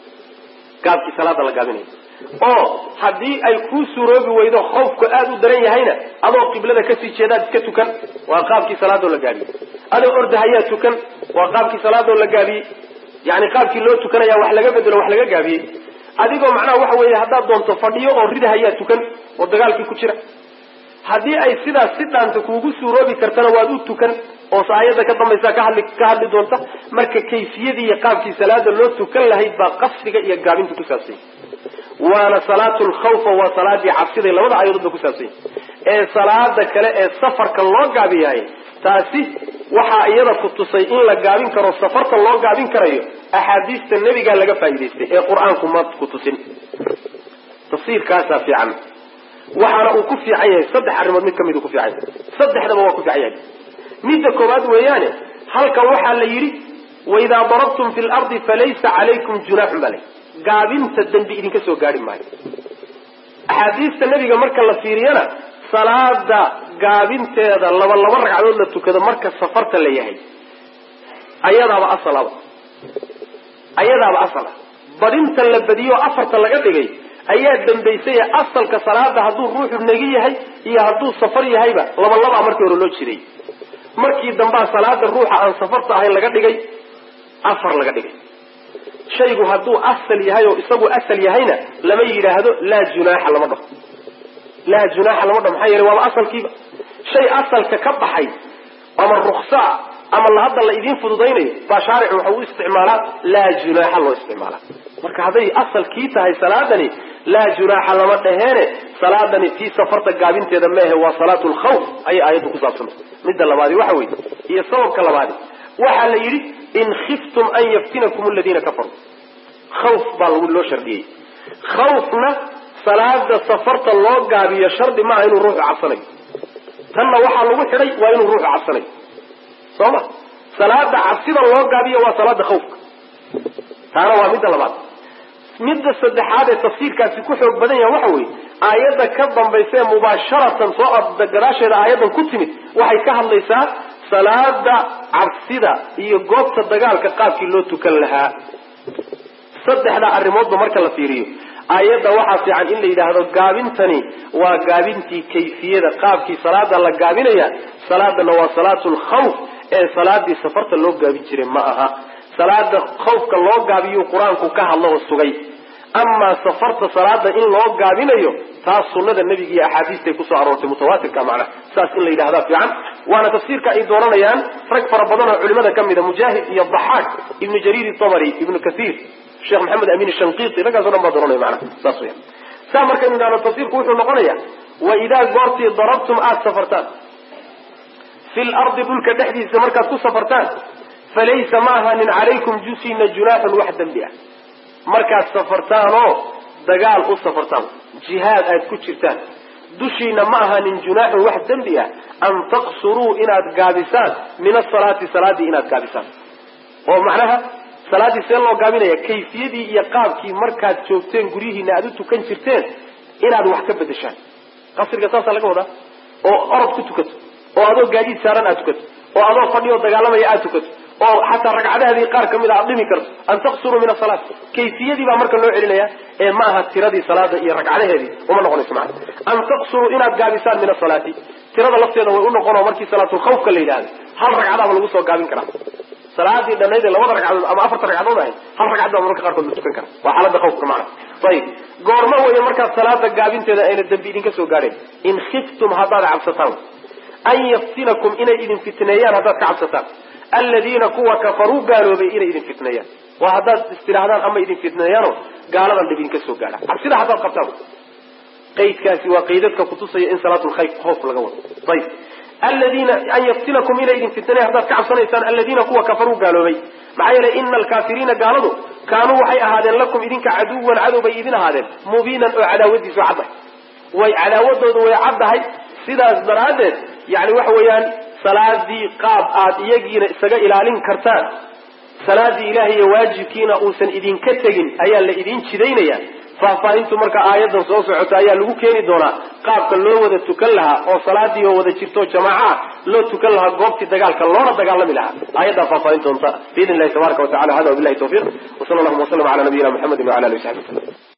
qaabkii salaada la gaabinayo oo haddii ay kuu suroobi weydo khawfku aada u daran yahayna adoo qiblada kasii jeedaad iska tukan waa qaabkii salaadoo la gaabiyey adoo ordahayaa tukan waa qaabkii salaadoo la gaabiyey yani qaabkii loo tukanaya wax laga bedelo wax laga gaabiyey adigoo macnaha waxa weeye haddaad doonto fadhiyo oo ridahayaa tukan oo dagaalkii ku jira haddii ay sidaas si dhaanta kuugu suuroobi kartana waad u tukan oo aayadda ka dambaysa ka hadli ka hadli doonta marka kayfiyadii iyo qaabkii salaada loo tukan lahayd baa qasriga iyo gaabinta ku saabsanya waana salaatu lkhawfa waa salaadii cabsiday labada aayadood ba ku saabsanya ee salaada kale ee safarka loo gaabiyahay taasi waxaa iyada ku tusay in la gaabin karo safarta loo gaabin karayo axaadiista nebigaa laga faa'idaystay ee qur-aanku ma ku tusin tafsiirkaasaa fiican waxaana uu ku fiican yahay saddex arrimood mid kamid uu ku fiican yahay saddexdaba waa ku fiican yahay midda koowaad weeyaane halkan waxaa la yidhi waidaa darabtum fi lardi falaysa calaykum junaaxun baa layi gaabinta dembi idinka soo gaari maayo axaadiista nebiga marka la fiiriyana salaada gaabinteeda laba laba ragcadood la tukado marka safarta la yahay ayadaaba asalaba ayadaaba asala badinta la badiyo oo afarta laga dhigay ayaa dambaysaya asalka salaada hadduu ruuxu negi yahay iyo hadduu safar yahayba laba labaa markii hore loo jiray markii dambaa salaada ruuxa aan safarta ahayn laga dhigay afar laga dhigay shaygu hadduu asal yahay oo isagu asal yahayna lama yidhaahdo laa junaaxa lama dhaho laa junaaxa lama dhaho maxaa yeele waaba asalkiiba shay asalka ka baxay ama ruksaa ama hadda la idiin fududaynayo baa shaaricu waxa u isticmaalaa laa junaaxa loo isticmaalaa marka hadday asalkii tahay salaadani laa junaaxa lama dhaheene salaadani tii safarta gaabinteeda meehe waa salaatu lkhawf ayay aayaddu ku saabsantay midda labaadi waxa weeye iyo sababka labaadi waxaa la yidhi in khiftum an yaftinakum aladiina kafaruu khawf baa loo shardiyey khawfna salaada safarta loo gaabiyo shardi maaha inuu ruuxu cabsanayo tanna waxaa lagu xidhay waa inuu ruuxu cabsanayo soo ma salaada cabsida loo gaabiyo waa salaada khawfka taana waa midda labaad midda saddexaad ee tafsiirkaasi ku xoog badan yaha waxa weeye aayadda ka dambaysa ee mubaasharatan soo gadaasheeda aayaddan ku timid waxay ka hadlaysaa salaada cabsida iyo goobta dagaalka qaabkii loo tukan lahaa saddexdaa arrimoodba marka la fiiriyo aayadda waxaa fiican in la yidhaahdo gaabintani waa gaabintii kayfiyada qaabkii salaada la gaabinaya salaadana waa salaatu lkhawf ee salaadii safarta loo gaabin jiray ma aha salaada khawfka loo gaabiyuu qur-aanku ka hadlo oo sugay amaa safarta salaada in loo gaabinayo taas sunada nebiga iyo axaadiistay kusoo aroortay mutawaatirka macnaha saas in la yidhahdaa fiican waana tafsiirka ay dooranayaan rag fara badan oo culimada ka mida mujaahid iyo daxaak ibnu jariir itabari ibnu kathiir sheekh maxamed amin shanqiiti raggaaso dhan baa dooranaya macnaha saas weya saa markaynu idhahno tafsiirku wuxuu noqonaya wa idaa goortii darabtum aada safartaan fi lardi dhulka dhexdiisa markaad ku safartaan falaysa ma ahanin calaykum jusina junaaxun wax dembi ah markaad safartaanoo dagaal u safartaan jihaad aad ku jirtaan dushiina ma ahanin junaaxun wax dembi ah an taqsuruu inaad gaabisaan min asalaati salaadii inaad gaabisaan oo macnaha salaaddii see loo gaabinaya kayfiyadii iyo qaabkii markaad joogteen guryihiina aad u tukan jirteen inaad wax ka bedeshaan qasriga saasaa laga wadaa oo orod ku tukato oo adoo gaadiid saaran aad tukato oo adoo fadhi oo dagaalamaya aad tukato oo xataa ragcadaheedii qaar kamid a aad dhimi karto an taqsuruu min asalaat kayfiyadii baa marka loo celinaya ee ma aha tiradii salaada iyo ragcadaheedii uma noqonayso macana an taqsuruu inaad gaabisaan min asalaati tirada lafteeda way u noqonoo markii salaatulkhawfka la yidhahdo hal ragcadaaba lagu soo gaabin karaa salaadii dhanayd ee labada ragcadood ama afarta ragcadood ahayd hal ragcad baa marka qaarkood la tukan kara waa xaalada khawfka macana ayib goormo weeye markaad salaada gaabinteeda ayna dambi idinka soo gaadheen in khiftum haddaad cabsataan an yaftinakum inay idin fitneeyaan haddaad ka cabsataan aladiina kuwa kafaruu gaaloobay inay idin fitneeyaan waa haddaad istidhaahdaan ama idin fitneeyaano gaaladan dhib idinka soo gaadha cabsida haddaad qabtaan qaydkaasi waa qaydadka kutusaya in salaatulkhawf laga wado ayib aladiina an yaftinakum inay idin fitneeyan haddaad ka cabsanaysaan aladiina kuwa kafaruu gaaloobay maxaa yeelay ina alkaafiriina gaaladu kaanuu waxay ahaadeen lakum idinka caduwan cadow bay idin ahaadeen mubiinan oo cadaawadiisu caddahay way cadaawadoodu way caddahay sidaas daraaddeed yani waxa weeyaan salaadii qaab aad iyagiina isaga ilaalin kartaan salaadii ilahay iyo waajibkiina uusan idinka tegin ayaa la idin jidaynaya faahfaahintu marka aayadan soo socota ayaa lagu keeni doonaa qaabka loo wada tukan lahaa oo salaadii oo wada jirto jamaaca loo tukan lahaa goobtii dagaalka loona dagaalami lahaa aayaddaa faahfaahin doonta biidn illahi tabaraka wa tacala hada wabilahi tawfiiq wsala allahuma waslama ala nabiyina muxamedi wala alihi wasaxbi waslm